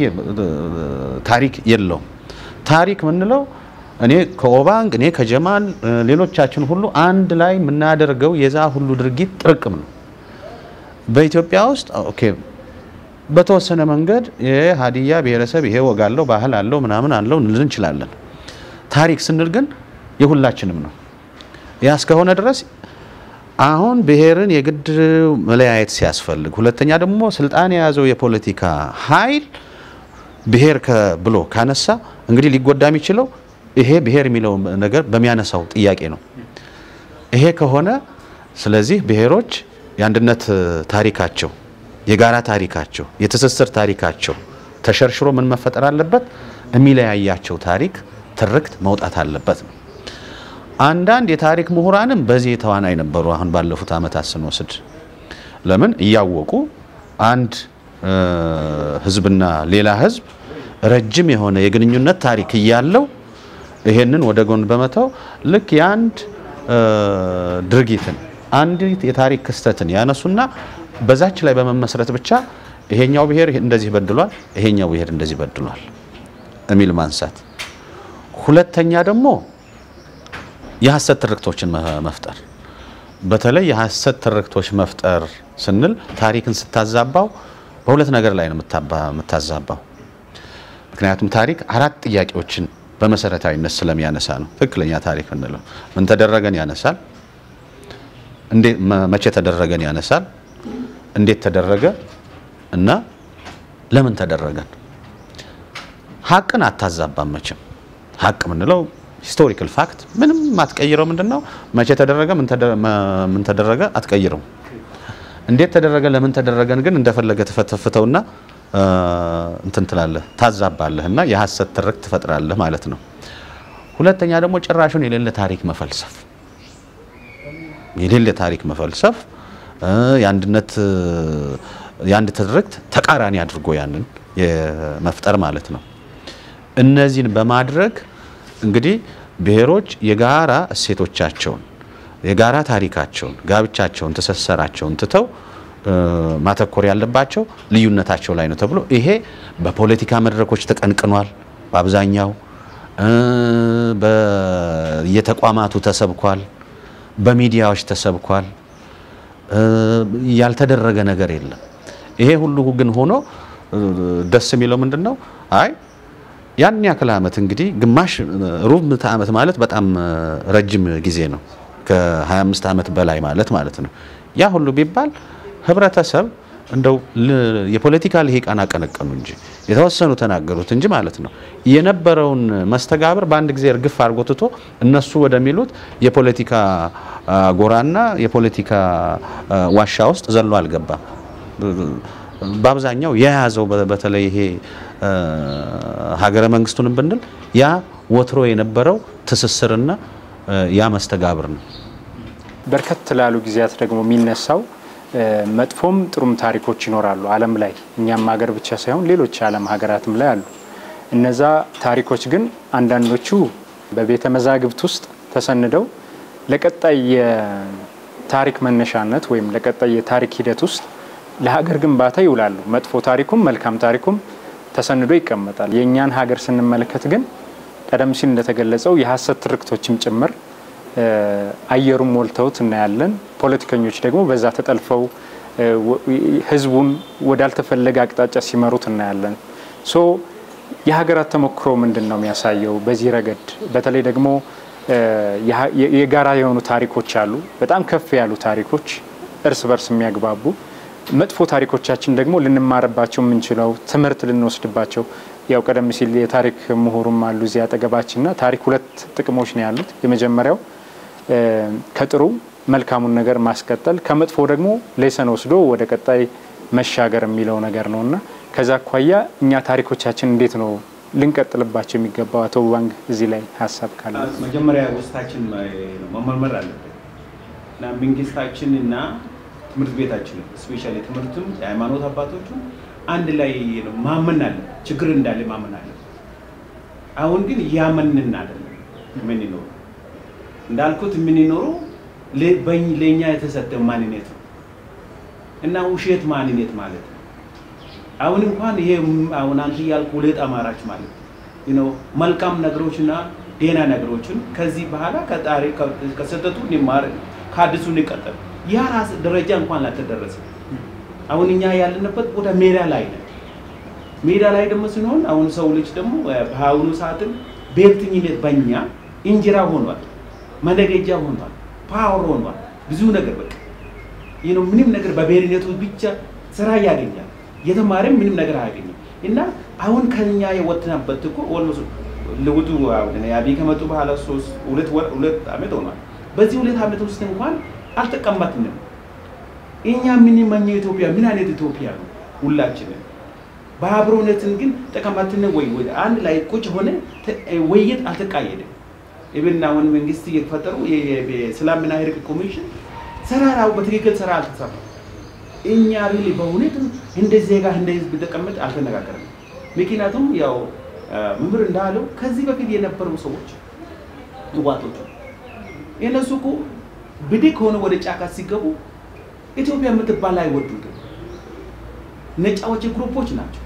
ታሪክ የለውም። ታሪክ ምንለው እኔ ከኦባንግ እኔ ከጀማል ሌሎቻችን ሁሉ አንድ ላይ የምናደርገው የዛ ሁሉ ድርጊት ጥርቅም ነው። በኢትዮጵያ ውስጥ ኦኬ በተወሰነ መንገድ የሀዲያ ብሔረሰብ ይሄ ወግ አለው፣ ባህል አለው፣ ምናምን አለው እንል እንችላለን። ታሪክ ስንል ግን የሁላችንም ነው። ያ እስከሆነ ድረስ አሁን ብሔርን የግድ መለያየት ሲያስፈልግ፣ ሁለተኛ ደግሞ ስልጣን የያዘው የፖለቲካ ኃይል ብሔር ብሎ ካነሳ እንግዲህ ሊጎዳ የሚችለው ይሄ ብሔር የሚለው ነገር በሚያነሳው ጥያቄ ነው። ይሄ ከሆነ ስለዚህ ብሔሮች የአንድነት ታሪካቸው፣ የጋራ ታሪካቸው፣ የትስስር ታሪካቸው ተሸርሽሮ ምን መፈጠር አለበት? የሚለያያቸው ታሪክ ትርክት መውጣት አለበት ነው። አንዳንድ የታሪክ ምሁራንም በዚህ ተዋናይ ነበሩ። አሁን ባለፉት ዓመታት ስንወስድ ለምን እያወቁ አንድ ህዝብና ሌላ ህዝብ ረጅም የሆነ የግንኙነት ታሪክ እያለው ይሄንን ወደ ጎን በመተው ልክ የአንድ ድርጊትን አንዲት የታሪክ ክስተትን ያነሱና በዛች ላይ በመመስረት ብቻ ይሄኛው ብሔር እንደዚህ በድሏል፣ ይሄኛው ብሔር እንደዚህ በድሏል የሚል ማንሳት። ሁለተኛ ደግሞ የሐሰት ትርክቶችን መፍጠር። በተለይ የሐሰት ትርክቶች መፍጠር ስንል ታሪክን ስታዛባው በሁለት ነገር ላይ ነው የምታዛባው። ምክንያቱም ታሪክ አራት ጥያቄዎችን በመሰረታዊነት ስለሚያነሳ ነው። ትክክለኛ ታሪክ እንለው ምን ተደረገን ያነሳል፣ መቼ ተደረገን ያነሳል፣ እንዴት ተደረገ እና ለምን ተደረገን። ሀቅን አታዛባም መቼም። ሀቅ ምንለው ሂስቶሪካል ፋክት ምንም አትቀይረው። ምንድን ነው መቼ ተደረገ ምን ተደረገ አትቀይረው። እንዴት ተደረገ ለምን ተደረገን ግን እንደፈለገ ተፈተፍተውና እንትን ትላለህ ታዛባለህ እና የሐሰት ትርክት ትፈጥራለህ ማለት ነው። ሁለተኛ ደግሞ ጭራሹን የሌለ ታሪክ መፈልሰፍ የሌለ ታሪክ መፈልሰፍ የአንድነት የአንድ ትርክት ተቃራኒ አድርጎ ያንን የመፍጠር ማለት ነው። እነዚህን በማድረግ እንግዲህ ብሔሮች የጋራ እሴቶቻቸውን የጋራ ታሪካቸውን፣ ጋብቻቸውን፣ ትስስራቸውን ትተው ማተኮር ያለባቸው ልዩነታቸው ላይ ነው ተብሎ ይሄ በፖለቲካ መድረኮች ተቀንቅኗል። በአብዛኛው በየተቋማቱ ተሰብኳል፣ በሚዲያዎች ተሰብኳል። ያልተደረገ ነገር የለም። ይሄ ሁሉ ግን ሆኖ ደስ የሚለው ምንድን ነው? አይ ያን ያክል ዓመት እንግዲህ ግማሽ ሩብ ምዕተ ዓመት ማለት በጣም ረጅም ጊዜ ነው። ከ25 ዓመት በላይ ማለት ማለት ነው። ያ ሁሉ ቢባል ህብረተሰብ እንደው የፖለቲካ ልሂቃን አቀነቀኑ እንጂ የተወሰኑ ተናገሩት እንጂ ማለት ነው የነበረውን መስተጋብር በአንድ ጊዜ እርግፍ አድርጎ ትቶ እነሱ ወደሚሉት የፖለቲካ ጎራና የፖለቲካ ዋሻ ውስጥ ዘሎ አልገባም። በአብዛኛው የያዘው በተለይ ይሄ ሀገረ መንግስቱንም ብንል ያ ወትሮ የነበረው ትስስርና ያ መስተጋብር ነው። በርከት ላሉ ጊዜያት ደግሞ የሚነሳው መጥፎም ጥሩም ታሪኮች ይኖራሉ ዓለም ላይ እኛም ሀገር ብቻ ሳይሆን ሌሎች የዓለም ሀገራትም ላይ አሉ። እነዛ ታሪኮች ግን አንዳንዶቹ በቤተ መዛግብት ውስጥ ተሰንደው ለቀጣይ የታሪክ መነሻነት ወይም ለቀጣይ የታሪክ ሂደት ውስጥ ለሀገር ግንባታ ይውላሉ። መጥፎ ታሪኩም መልካም ታሪኩም ተሰንዶ ይቀመጣል። የእኛን ሀገር ስንመለከት ግን ቀደም ሲል እንደተገለጸው የሀሰት ትርክቶችም ጭምር አየሩን ሞልተውት እናያለን። ፖለቲከኞች ደግሞ በዛ ተጠልፈው ህዝቡን ወዳልተፈለገ አቅጣጫ ሲመሩት እናያለን። ሶ የሀገራት ተሞክሮ ምንድን ነው የሚያሳየው በዚህ ረገድ? በተለይ ደግሞ የጋራ የሆኑ ታሪኮች አሉ፣ በጣም ከፍ ያሉ ታሪኮች እርስ በርስ የሚያግባቡ መጥፎ ታሪኮቻችን ደግሞ ልንማርባቸው የምንችለው ትምህርት ልንወስድባቸው ያው ቀደም ሲል የታሪክ ምሁሩም አሉ እዚህ አጠገባችንና ታሪክ ሁለት ጥቅሞች ነው ያሉት። የመጀመሪያው ከጥሩ መልካሙን ነገር ማስቀጠል ከመጥፎ ደግሞ ሌሰን ወስዶ ወደ ቀጣይ መሻገር የሚለው ነገር ነው እና ከዛ አኳያ እኛ ታሪኮቻችን እንዴት ነው ልንቀጥልባቸው የሚገባው? አቶ ባንግ እዚህ ላይ ሀሳብ ካለ መጀመሪያ ውስጣችን መመርመር አለብን እና መንግስታችን እና ትምህርት ቤታችን ስፔሻሊ ትምህርቱም የሃይማኖት አባቶቹም አንድ ላይ ማመን አለ ችግር እንዳለ ማመን አለ። አሁን ግን ያመንን አይደለም የምንኖረው እንዳልኩት የምንኖረው ለእኛ የተሰጠ ማንነት ነው እና ውሸት ማንነት ማለት ነው። አሁን እንኳን ይሄ አሁን አንተ ያልኩ ሁለት አማራጭ ማለት ነው መልካም ነገሮችና ዴና ነገሮችን ከዚህ በኋላ ከጣሪ ከሰጠቱ እንማር ከአዲሱ እንቀጠል ያ ራስ ደረጃ እንኳን ላልተደረሰ አሁን እኛ ያለንበት ቦታ ሜዳ ላይ ነው። ሜዳ ላይ ደግሞ ስንሆን አሁን ሰው ልጅ ደግሞ በአሁኑ ሰዓትም ብሔርተኝነት በኛ እንጀራ ሆኗል፣ መነገጃ ሆኗል፣ ፓወር ሆኗል። ብዙ ነገር በቃ ይህ ምንም ነገር በብሔርነቱ ብቻ ስራ ያገኛል። የተማረም ምንም ነገር አያገኝም። እና አሁን ከኛ የወጥነበት እኮ ኦልሞስት ለውጡ አብይ ከመጡ በኋላ ሶስት ሁለት ወር ሁለት ዓመት ሆኗል። በዚህ ሁለት ዓመት ውስጥ እንኳን አልተቀመጥንም። እኛ የምንመኘው ኢትዮጵያ ምን አይነት ኢትዮጵያ ነው? ሁላችንም በአብሮነትን ግን ተቀማጥን ወይ ወይ አንድ ላይ ቁጭ ሆነ ውይይት አልተካሄደም። ኢብን አሁን መንግስት የፈጠሩ የሰላምና እርቅ ኮሚሽን ሰራራው በትክክል ስራ አልተሰራም። እኛ ሪሊ በእውነት እንደ ዜጋ እንደ ህዝብ ተቀመጥ አልተነጋገርም። ምክንያቱም ያው መምህር እንዳለው ከዚህ በፊት የነበሩ ሰዎች ህዋቶች የነሱ እኮ ብድግ ሆነ ወደ ጫካ ሲገቡ ኢትዮጵያ የምትባል አይወዱትም። ነጫዎች ግሩፖች ናቸው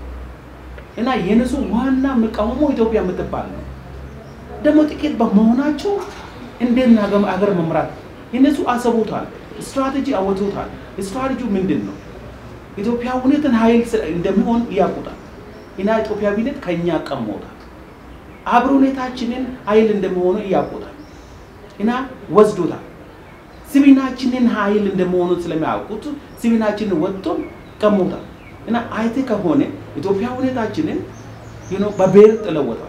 እና የነሱ ዋና መቃወሞ ኢትዮጵያ የምትባል ነው። ደግሞ ጥቂት በመሆናቸው እንዴት አገር መምራት የነሱ አሰቡታል፣ ስትራቴጂ አወጡታል። ስትራቴጂው ምንድን ነው? ኢትዮጵያ እውነትን ኃይል እንደሚሆን ያውቁታል እና ኢትዮጵያዊነት ከኛ ቀሞታል። አብሮነታችንን ኃይል እንደሚሆኑ ያውቁታል እና ወስዶታል። ስቢናችንን ኃይል እንደመሆኑ ስለሚያውቁት ስቢናችንን ወጥቶን ቀሞታል እና አይቴ ከሆነ ኢትዮጵያ ሁኔታችንን በብሔር ጥለወታል።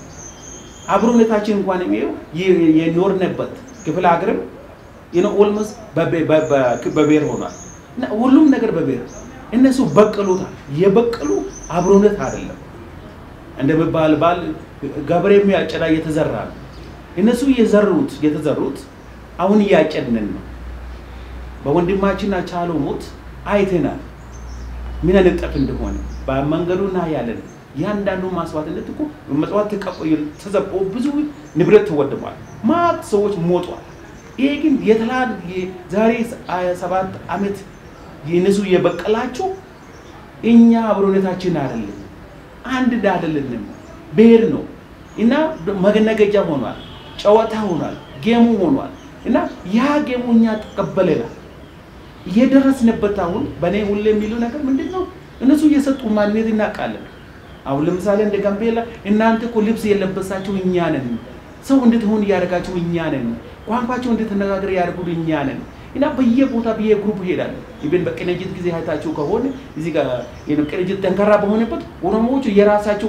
አብሮነታችን እንኳን የሚየው የኖርንበት ክፍለ ሀገርም ኦልሞስት በብሔር ሆኗል። ሁሉም ነገር በብሔር እነሱ በቅሎታል። የበቅሉ አብሮነት አይደለም እንደሚባል ባል ገበሬ የሚያጨዳ እየተዘራ ነው። እነሱ የዘሩት የተዘሩት አሁን እያጨድንን ነው። በወንድማችን አቻሎ ሞት አይተናል ምን አይነት ጠፍ እንደሆነ በመንገዱ ና ያለን ያንዳንዱ ማስዋዕትነት እኮ መጽዋት ተዘብቆ ብዙ ንብረት ተወድሟል። ማት ሰዎች ሞቷል። ይሄ ግን የተላል ዛሬ ሰባት ዓመት የነሱ የበቀላቸው እኛ አብሮነታችን አይደለም፣ አንድ አይደለንም፣ ብሔር ነው እና መነገጃ ሆኗል፣ ጨዋታ ሆኗል፣ ጌሙ ሆኗል እና ያ ጌሙ እኛ ተቀበለናል። እየደረስንበት አሁን በእኔ ሁሌ የሚሉ ነገር ምንድን ነው? እነሱ እየሰጡ ማንነት እናውቃለን። አሁን ለምሳሌ እንደ ጋምቤላ እናንተ እኮ ልብስ የለበሳችሁ እኛ ነን፣ ሰው እንድትሆን እያደረጋችሁ እኛ ነን፣ ቋንቋቸው እንድትነጋገር ያደርጉት እኛ ነን እና በየቦታ በየግሩፕ ይሄዳል። ኢቨን በቅንጅት ጊዜ አይታችሁ ከሆነ እዚህ ጋር ቅንጅት ጠንካራ በሆነበት ኦሮሞዎቹ የራሳቸው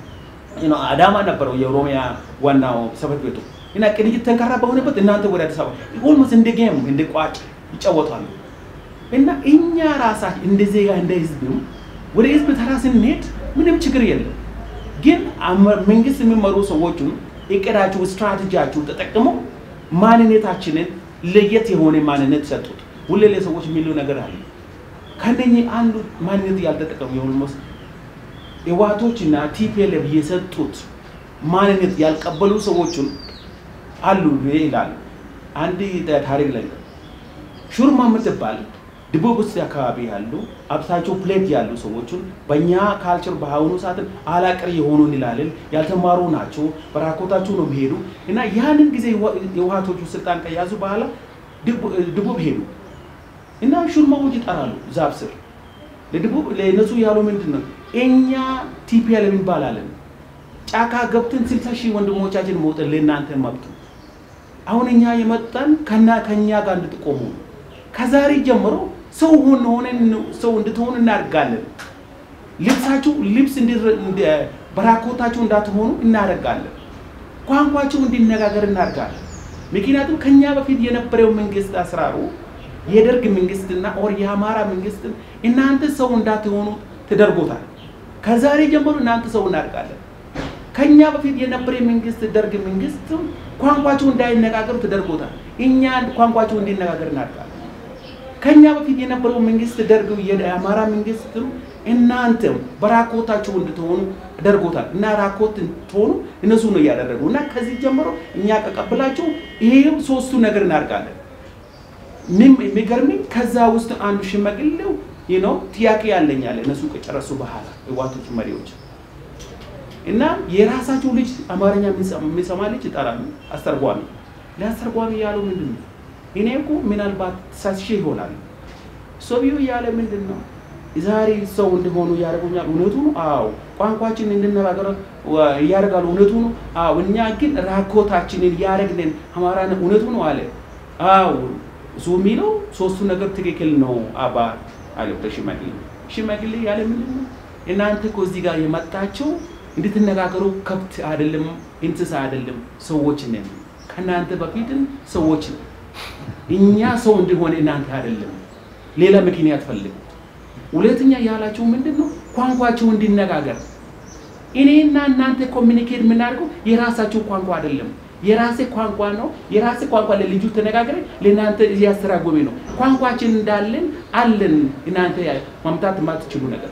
አዳማ ነበረው የኦሮሚያ ዋናው ጽሕፈት ቤቱ እና ቅንጅት ጠንካራ በሆነበት እናንተ ወደ አዲስ አበባ ኦልሞስት እንደ ጌም እንደ ቋጭ ይጫወታሉ። እና እኛ ራሳችን እንደ ዜጋ እንደ ህዝብም ወደ ህዝብ ተራ ስንሄድ ምንም ችግር የለም። ግን መንግስት የሚመሩ ሰዎቹን እቅዳችሁ፣ ስትራቴጂያችሁ ተጠቅመው ማንነታችንን ለየት የሆነ ማንነት ሰጡት። ሁሌ ለሰዎች የሚሉ ነገር አለ። ከነኚህ አንዱ ማንነት ያልተጠቀሙ የኦልሞስት ህወሓቶችና ቲፒኤልኤፍ የሰጡት ማንነት ያልቀበሉ ሰዎችን አሉ ይላሉ። አንድ ታሪክ ላይ ሹርማ የምትባል ደቡብ ውስጥ አካባቢ ያሉ አብሳቸው ፕሌት ያሉ ሰዎችን በእኛ ካልቸር በአሁኑ ሰዓት አላቅር የሆኑ እንላለን። ያልተማሩ ናቸው። በራኮታቸው ነው የሚሄዱ እና ያንን ጊዜ የውሃቶቹ ስልጣን ከያዙ በኋላ ደቡብ ሄዱ እና ሹርማዎች ይጠራሉ ዛፍ ስር ለደቡብ ለእነሱ ያሉ ምንድን ነው እኛ ቲፒኤልኤፍ እንባላለን። ጫካ ገብተን ስልሳ ሺህ ወንድሞቻችን መውጠን ለእናንተ መብት አሁን እኛ የመጣን ከና ከኛ ጋር እንድትቆሙ ከዛሬ ጀምሮ ሰው ሆነ ሆነን ሰው እንድትሆኑ እናደርጋለን። ልብሳችሁ ልብስ በራኮታችሁ እንዳትሆኑ እናደርጋለን። ቋንቋችሁ እንዲነጋገር እናደርጋለን። ምክንያቱም ከኛ በፊት የነበረው መንግስት አስራሩ የደርግ መንግስትና ኦር የአማራ መንግስትን እናንተ ሰው እንዳትሆኑ ተደርጎታል። ከዛሬ ጀምሮ እናንተ ሰው እናድርጋለን። ከኛ በፊት የነበረ መንግስት ደርግ መንግስትም ቋንቋቸው እንዳይነጋገሩ ተደርጎታል። እኛ ቋንቋቸው እንዲነጋገር እናድርጋለን። ከኛ በፊት የነበረው መንግስት ደርግ የአማራ መንግስትም እናንተም በራኮታቸው እንድትሆኑ ተደርጎታል እና ራኮት እንድትሆኑ እነሱ ነው እያደረጉ እና ከዚህ ጀምሮ እኛ ቀቀብላቸው ይህም ሶስቱ ነገር እናድርጋለን። የሚገርምኝ ከዛ ውስጥ አንዱ ሽማግሌው ነው ጥያቄ ያለኝ አለ እነሱ ከጨረሱ በኋላ ህዋቶች መሪዎች እና የራሳቸው ልጅ አማርኛ የሚሰማ ልጅ ይጠራሉ። አስተርጓሚ ለአስተርጓሚ ያለው ምንድን ነው? እኔ እኮ ምናልባት ተሳስሼ ይሆናል። ሰውዬው ያለ ምንድን ነው ዛሬ ሰው እንደሆኑ ያደርጉኛል። እውነቱ ነው። አዎ ቋንቋችን እንድነጋገር እያደርጋሉ። እውነቱ ነው። አዎ እኛ ግን ራኮታችንን እያደረግንን አማራ እውነቱ ነው አለ። አዎ እሱ የሚለው ሶስቱ ነገር ትክክል ነው አባ አለ ሽማግሌ። ሽማግሌ ያለ ምንድን ነው እናንተ እኮ እዚህ ጋር የመጣቸው እንድትነጋገሩ ከብት አይደለም፣ እንስሳ አይደለም፣ ሰዎች ነን። ከእናንተ በፊትም ሰዎች ነን። እኛ ሰው እንደሆነ እናንተ አይደለም፣ ሌላ ምክንያት ፈልጉ። ሁለተኛ ያላቸው ምንድን ነው ቋንቋቸው እንዲነጋገር። እኔና እናንተ ኮሚኒኬት የምናደርገው የራሳቸው ቋንቋ አይደለም፣ የራሴ ቋንቋ ነው። የራሴ ቋንቋ ለልጁ ተነጋግረ ለእናንተ እያስተራጎሜ ነው። ቋንቋችን እንዳለን አለን፣ እናንተ ማምጣት የማትችሉ ነገር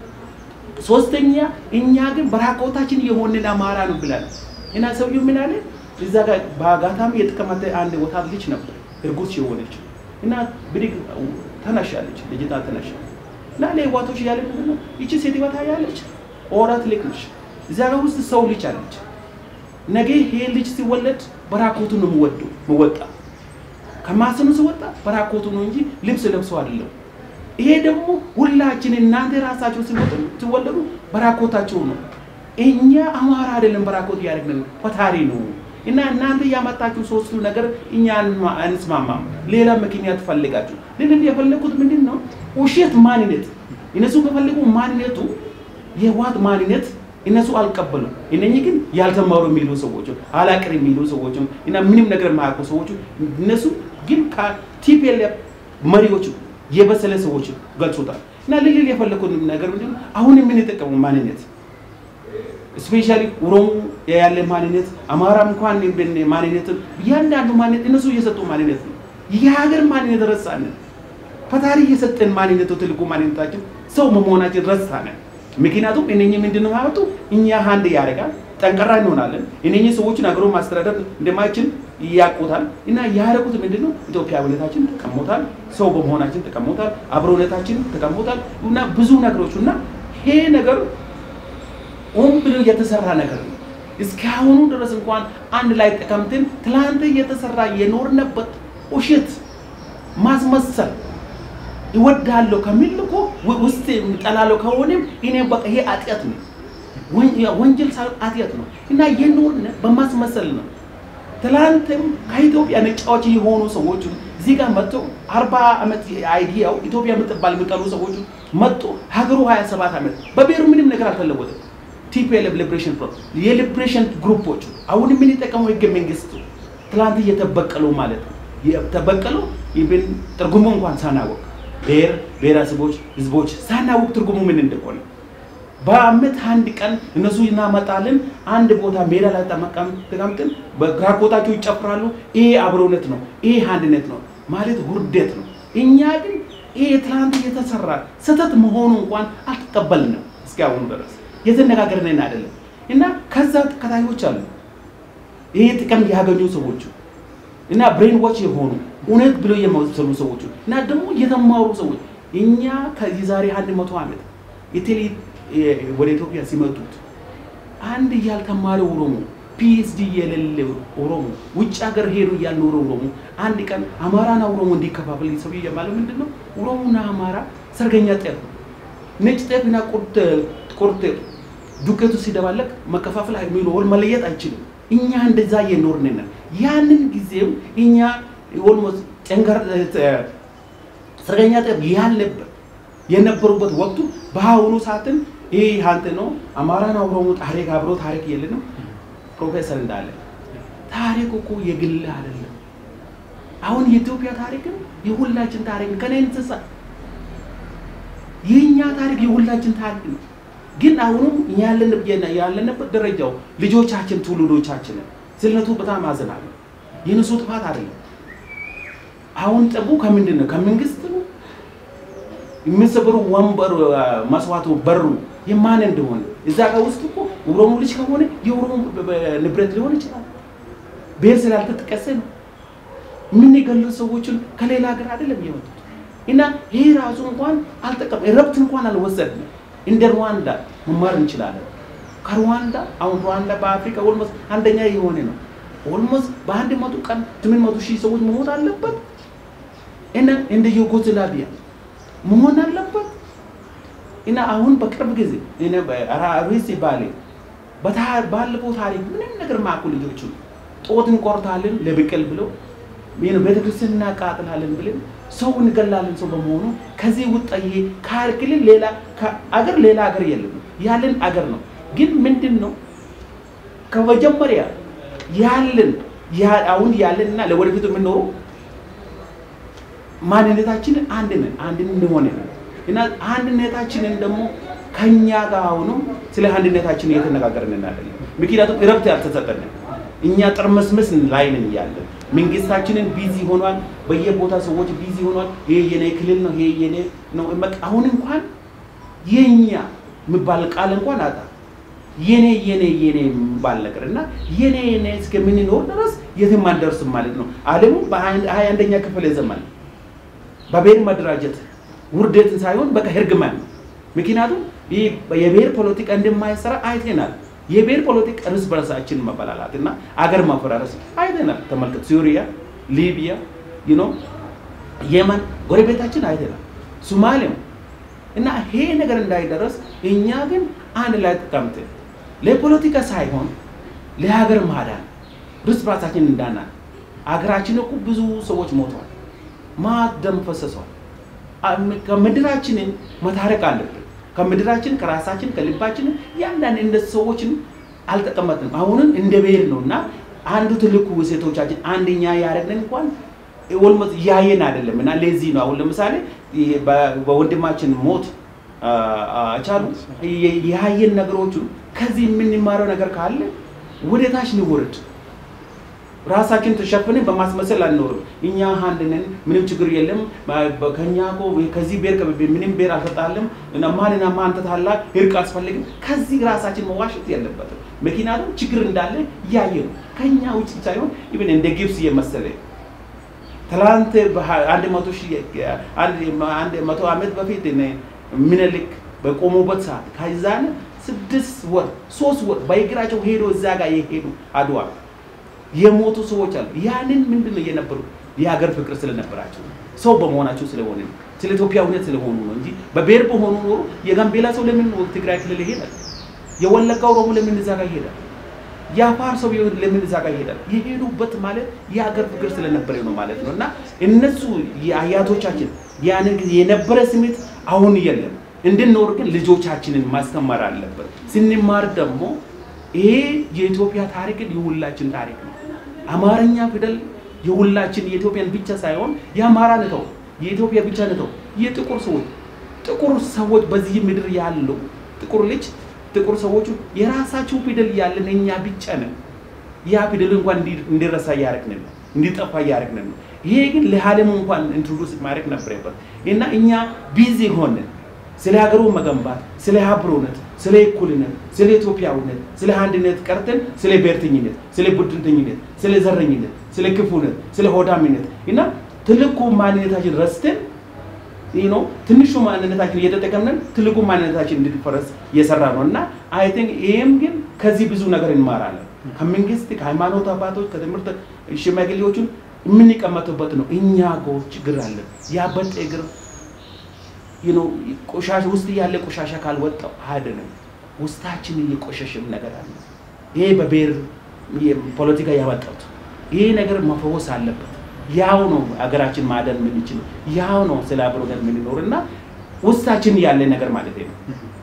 ሶስተኛ እኛ ግን በራቆታችን የሆንን አማራ ነው ብለን እና ሰውዬው ምን አለ እዛ ጋር በአጋጣሚ የተቀመጠ አንድ ወጣት ልጅ ነበር እርጉዝ የሆነች እና ብድግ ተነሻለች ልጅቷ ተነሻ እና ለህዋቶች ያለ ምንድን ነው ይቺ ሴት ወታ ያለች ኦራት ልክ ነች እዛ ጋር ውስጥ ሰው ልጅ አለች ነገ ይሄ ልጅ ሲወለድ በራኮቱ ነው የምወደው ምወጣ ከማሰኑ ሲወጣ በራኮቱ ነው እንጂ ልብስ ለብሶ አይደለም ይሄ ደግሞ ሁላችን እናንተ ራሳቸው ሲወለዱ በራኮታቸው ነው። እኛ አማራ አይደለም በራኮት እያደረግን ፈታሪ ነው እና እናንተ ያመጣችሁ ሶስቱ ነገር እኛ አንስማማም። ሌላ ምክንያት ፈልጋችሁ ልል የፈለጉት ምንድን ነው? ውሸት ማንነት እነሱ ከፈለጉ ማንነቱ የህወሓት ማንነት እነሱ አልቀበሉም። እነኚህ ግን ያልተማሩ የሚሉ ሰዎች አላቅር የሚሉ ሰዎች እና ምንም ነገር የማያውቁ ሰዎች እነሱ ግን ከቲፒኤልኤፍ መሪዎች የበሰለ ሰዎች ገልጾታል። እና ልልል የፈለኩት ነገር ምንድን ነው? አሁን የምንጠቀመው ማንነት ስፔሻሊ ኦሮሞ ያለ ማንነት፣ አማራም እንኳን ማንነት እያንዳንዱ ማንነት እነሱ እየሰጡ ማንነት ነው። የሀገር ማንነት ረሳንን። ፈጣሪ የሰጠን ማንነቱ ትልቁ ማንነታችን ሰው መሆናችን ረሳንን። ምክንያቱም እነኚህ ምንድን ነው ያመጡ እኛ አንድ ያደርጋል ጠንቀራ እንሆናለን። እነኚህ ሰዎችን አገሮ ማስተዳደር እንደማይችል ያውቁታል እና ያደረጉት ምንድን ነው? ኢትዮጵያዊነታችን ተቀሞታል፣ ሰው በመሆናችን ተቀሞታል፣ አብሮነታችን ተቀሞታል እና ብዙ ነገሮች እና ይሄ ነገር ሆን ብሎ የተሰራ ነገር ነው። እስካሁኑ ድረስ እንኳን አንድ ላይ ተቀምጠን ትላንት የተሰራ የኖርንበት ውሸት ማስመሰል ይወዳለሁ ከሚል እኮ ውስጥ ጠላለሁ ከሆነም እኔ በቃ ይሄ ኃጢአት ነው፣ ወንጀል ኃጢአት ነው እና የኖርን በማስመሰል ነው። ትላንትም ከኢትዮጵያ ነጫዎች የሆኑ ሰዎች እዚህ ጋር መጥቶ አርባ ዓመት አይዲያው ኢትዮጵያ የምትባል የሚጠሉ ሰዎች መጡ። ሀገሩ 27 ዓመት በብሔሩ ምንም ነገር አልተለወጠም። ቲፒኤልኤፍ ሊብሬሽን ፍሮንት የሊብሬሽን ግሩፖች አሁን የምንጠቀመው ህገ መንግስቱ ትላንት እየተበቀሉ ማለት ነው። የተበቀሉ ኢቭን ትርጉሙ እንኳን ሳናወቅ ብሔር ብሔረሰቦች ህዝቦች ሳናወቅ ትርጉሙ ምን እንደሆነ በአመት አንድ ቀን እነሱ እናመጣለን። አንድ ቦታ ሜዳ ላይ ተቀምጠን በግራቆታቸው ይጨፍራሉ። ይሄ አብሮነት ነው፣ ይሄ አንድነት ነው ማለት ውርደት ነው። እኛ ግን ይሄ ትላንት የተሰራ ስህተት መሆኑ እንኳን አልተቀበልንም እስካሁኑ ድረስ የተነጋገርን አይደለም። እና ከዛ ተከታዮች አሉ ይሄ ጥቅም ያገኙ ሰዎች እና ብሬን ዋች የሆኑ እውነት ብሎ የመሰሉ ሰዎች እና ደግሞ የተማሩ ሰዎች እኛ ከዚህ ዛሬ አንድ መቶ ዓመት የቴሌ ወደ ኢትዮጵያ ሲመጡት አንድ ያልተማረ ኦሮሞ ፒኤችዲ የሌለ ኦሮሞ ውጭ ሀገር ሄዶ ያልኖረ ኦሮሞ አንድ ቀን አማራና ኦሮሞ እንዲከፋፈል ሰው የማለው ምንድን ነው? ኦሮሞና አማራ ሰርገኛ ጤፍ ነው። ነጭ ጤፍና ቁርጥ ዱቄቱ ሲደባለቅ መከፋፈል የሚኖር መለየት አይችልም። እኛ እንደዛ የኖርን ነን። ያንን ጊዜም እኛ ኦልሞስት ጨንገር ሰርገኛ ጤፍ ያልነበር የነበሩበት ወቅቱ በአሁኑ ሰዓትም ይህ አንተ ነው አማራና ኦሮሞ ታሪክ አብሮ ታሪክ የለንም። ፕሮፌሰር እንዳለ ታሪክ እኮ የግል አይደለም። አሁን የኢትዮጵያ ታሪክም የሁላችን ታሪክ ነው። ከኔ እንስሳ የእኛ ታሪክ የሁላችን ታሪክ ነው። ግን አሁንም ያለንበት ደረጃው ልጆቻችን ትውልዶቻችንን ስለነቱ በጣም አዝናለሁ። የነሱ ጥፋት አይደለም። አሁን ጠቡ ከምንድን ነው? ከመንግስት ነው የሚሰበሩ ወንበር መስዋዕቱ በሩ የማን እንደሆነ እዛ ጋር ውስጥ እኮ ኦሮሞ ልጅ ከሆነ የኦሮሞ ንብረት ሊሆን ይችላል። ብሔር ስላልተጠቀሰ ነው። የምንገሉ ሰዎችን ከሌላ ሀገር አይደለም የመጡት እና ይህ ራሱ እንኳን አልጠቀም ረብት እንኳን አልወሰድንም። እንደ ሩዋንዳ መማር እንችላለን። ከሩዋንዳ አሁን ሩዋንዳ በአፍሪካ ኦልሞስት አንደኛ የሆነ ነው። ኦልሞስት በአንድ መቶ ቀን ስምንት መቶ ሺህ ሰዎች መሞት አለበት እና እንደ ዩጎዝላቪያ መሆን አለበት እና አሁን በቅርብ ጊዜ ሪሲ ባሌ ባለፈው ታሪክ ምንም ነገር ማቁ ልጆቹ ጦት እንቆርታለን ለብቅል ብለው ቤተክርስቲያን እናቃጥላለን ብለን ሰው እንገላለን። ሰው በመሆኑ ከዚህ ውጣዬ ካልክልን ሌላ አገር ሌላ አገር የለም ያለን አገር ነው። ግን ምንድን ነው ከመጀመሪያ ያለን አሁን ያለን እና ለወደፊቱ የምንኖረው ማንነታችንን አንድ ነን አንድ እንደሆነ ነው እና አንድነታችንን ደግሞ ከኛ ጋር አሁንም ስለ አንድነታችን እየተነጋገርን እናለን። ምክንያቱም እረፍት ያልተሰጠንን እኛ ጥርምስምስ ላይ ነን ያለን መንግስታችንን ቢዚ ሆኗል። በየቦታ ሰዎች ቢዚ ሆኗል። ይሄ የኔ ክልል ነው፣ ይሄ የኔ ነው። አሁን እንኳን የኛ የሚባል ቃል እንኳን አጣ። የኔ የኔ የኔ የሚባል ነገር እና የኔ የኔ እስከምንኖር ድረስ የትም አንደርስም ማለት ነው። ዓለሙ በሀያ አንደኛ ክፍለ ዘመን በብሔር መደራጀት ውርደትን ሳይሆን በቃ እርግማን ነው። ምክንያቱም ይህ የብሔር ፖለቲካ እንደማይሰራ አይተናል። የብሔር ፖለቲካ እርስ በርሳችን መበላላት እና አገር ማፈራረስ አይተናል። ተመልከት፣ ሱሪያ፣ ሊቢያ፣ ዩኖ የመን ጎረቤታችን አይተናል። ሶማሊያም እና ይሄ ነገር እንዳይደረስ እኛ ግን አንድ ላይ ተቀምጠን ለፖለቲካ ሳይሆን ለሀገር ማዳን እርስ በርሳችን እንዳናል። አገራችን እኮ ብዙ ሰዎች ሞተዋል፣ ማት ደም ፈሰሰዋል። ከምድራችንን መታረቅ አለብን። ከምድራችን ከራሳችን ከልባችን ያንዳንድ እንደ ሰዎችን አልተቀመጥንም። አሁንም እንደ ብሔር ነው እና አንዱ ትልቁ ሴቶቻችን አንደኛ ያደረግን እንኳን ወልሞት እያየን አይደለም እና ለዚህ ነው አሁን ለምሳሌ በወንድማችን ሞት ቻሉ ያየን ነገሮቹን ከዚህ የምንማረው ነገር ካለ ወደ ታች ንውርድ። ራሳችን ተሸፍነን በማስመሰል አንኖርም። እኛ አንድ ነን፣ ምንም ችግር የለም። ከኛ እኮ ከዚህ ብሔር ምንም ብሔር አልተጣለም እና ማንና ማን ተታላ እርቅ አስፈልግም። ከዚህ ራሳችን መዋሸት የለበትም። ምክንያቱም ችግር እንዳለ እያየ ነው። ከኛ ውጭ ሳይሆን ኢቨን እንደ ግብፅ የመሰለ ትላንት አንድ መቶ አንድ መቶ ዓመት በፊት ምኒልክ በቆሙበት ሰዓት ከዛን ስድስት ወር ሶስት ወር በእግራቸው ሄዶ እዛ ጋር የሄዱ አድዋ የሞቱ ሰዎች አሉ። ያንን ምንድን ነው የነበሩ የሀገር ፍቅር ስለነበራቸው ሰው በመሆናቸው ስለሆነ ነው። ስለ ኢትዮጵያዊነት ስለሆኑ ነው እንጂ በብሔር በሆኑ ኖሮ የጋምቤላ ሰው ለምን ትግራይ ክልል ይሄዳል? የወለጋ ኦሮሞ ለምን እዛ ጋር ይሄዳል? የአፋር ሰው ለምን እዛ ጋር ይሄዳል? የሄዱበት ማለት የሀገር ፍቅር ስለነበረ ነው ማለት ነው። እና እነሱ የአያቶቻችን ያንን ጊዜ የነበረ ስሜት አሁን የለም። እንድንኖር ግን ልጆቻችንን ማስተማር አለበት። ስንማር ደግሞ ይሄ የኢትዮጵያ ታሪክን የሁላችን ታሪክ ነው። አማርኛ ፊደል የሁላችን የኢትዮጵያን ብቻ ሳይሆን የአማራ ንተው የኢትዮጵያ ብቻ ንተው የጥቁር ሰዎች ጥቁር ሰዎች በዚህ ምድር ያለው ጥቁር ልጅ ጥቁር ሰዎቹ የራሳቸው ፊደል ያለን እኛ ብቻ ነን። ያ ፊደል እንኳን እንዲረሳ እያደረግን ነው፣ እንዲጠፋ እያደረግን ነው። ይሄ ግን ለዓለሙ እንኳን ኢንትሮዱስ ማድረግ ነበረበት እና እኛ ቢዚ ሆንን ስለ ሀገሩ መገንባት፣ ስለ አብሮነት፣ ስለ እኩልነት፣ ስለ ኢትዮጵያዊነት፣ ስለ አንድነት ቀርተን ስለ ብሔርተኝነት፣ ስለ ቡድንተኝነት፣ ስለ ዘረኝነት፣ ስለ ክፉነት፣ ስለ ሆዳሚነት እና ትልቁ ማንነታችን ረስተን ነው ትንሹ ማንነታችን እየተጠቀምነን ትልቁ ማንነታችን እንዲፈረስ እየሰራ ነው እና አይ ቲንክ ይህም ግን ከዚህ ብዙ ነገር እንማራለን። ከመንግስት ከሃይማኖት አባቶች ከትምህርት ሽማግሌዎቹን የምንቀመጥበት ነው። እኛ ጎ ችግር አለን። ያበጠ እግር ቆሻሻ ውስጥ ያለ ቆሻሻ ካልወጣው አይደለም። ውስጣችን እየቆሸሽም ነገር አለ። ይሄ በብሔር ፖለቲካ ያመጣት ይሄ ነገር መፈወስ አለበት። ያው ነው ሀገራችን ማደን የምንችለው ያው ነው ስለ አብሮነት የምንኖር እና ውስጣችን ያለ ነገር ማለት ነው።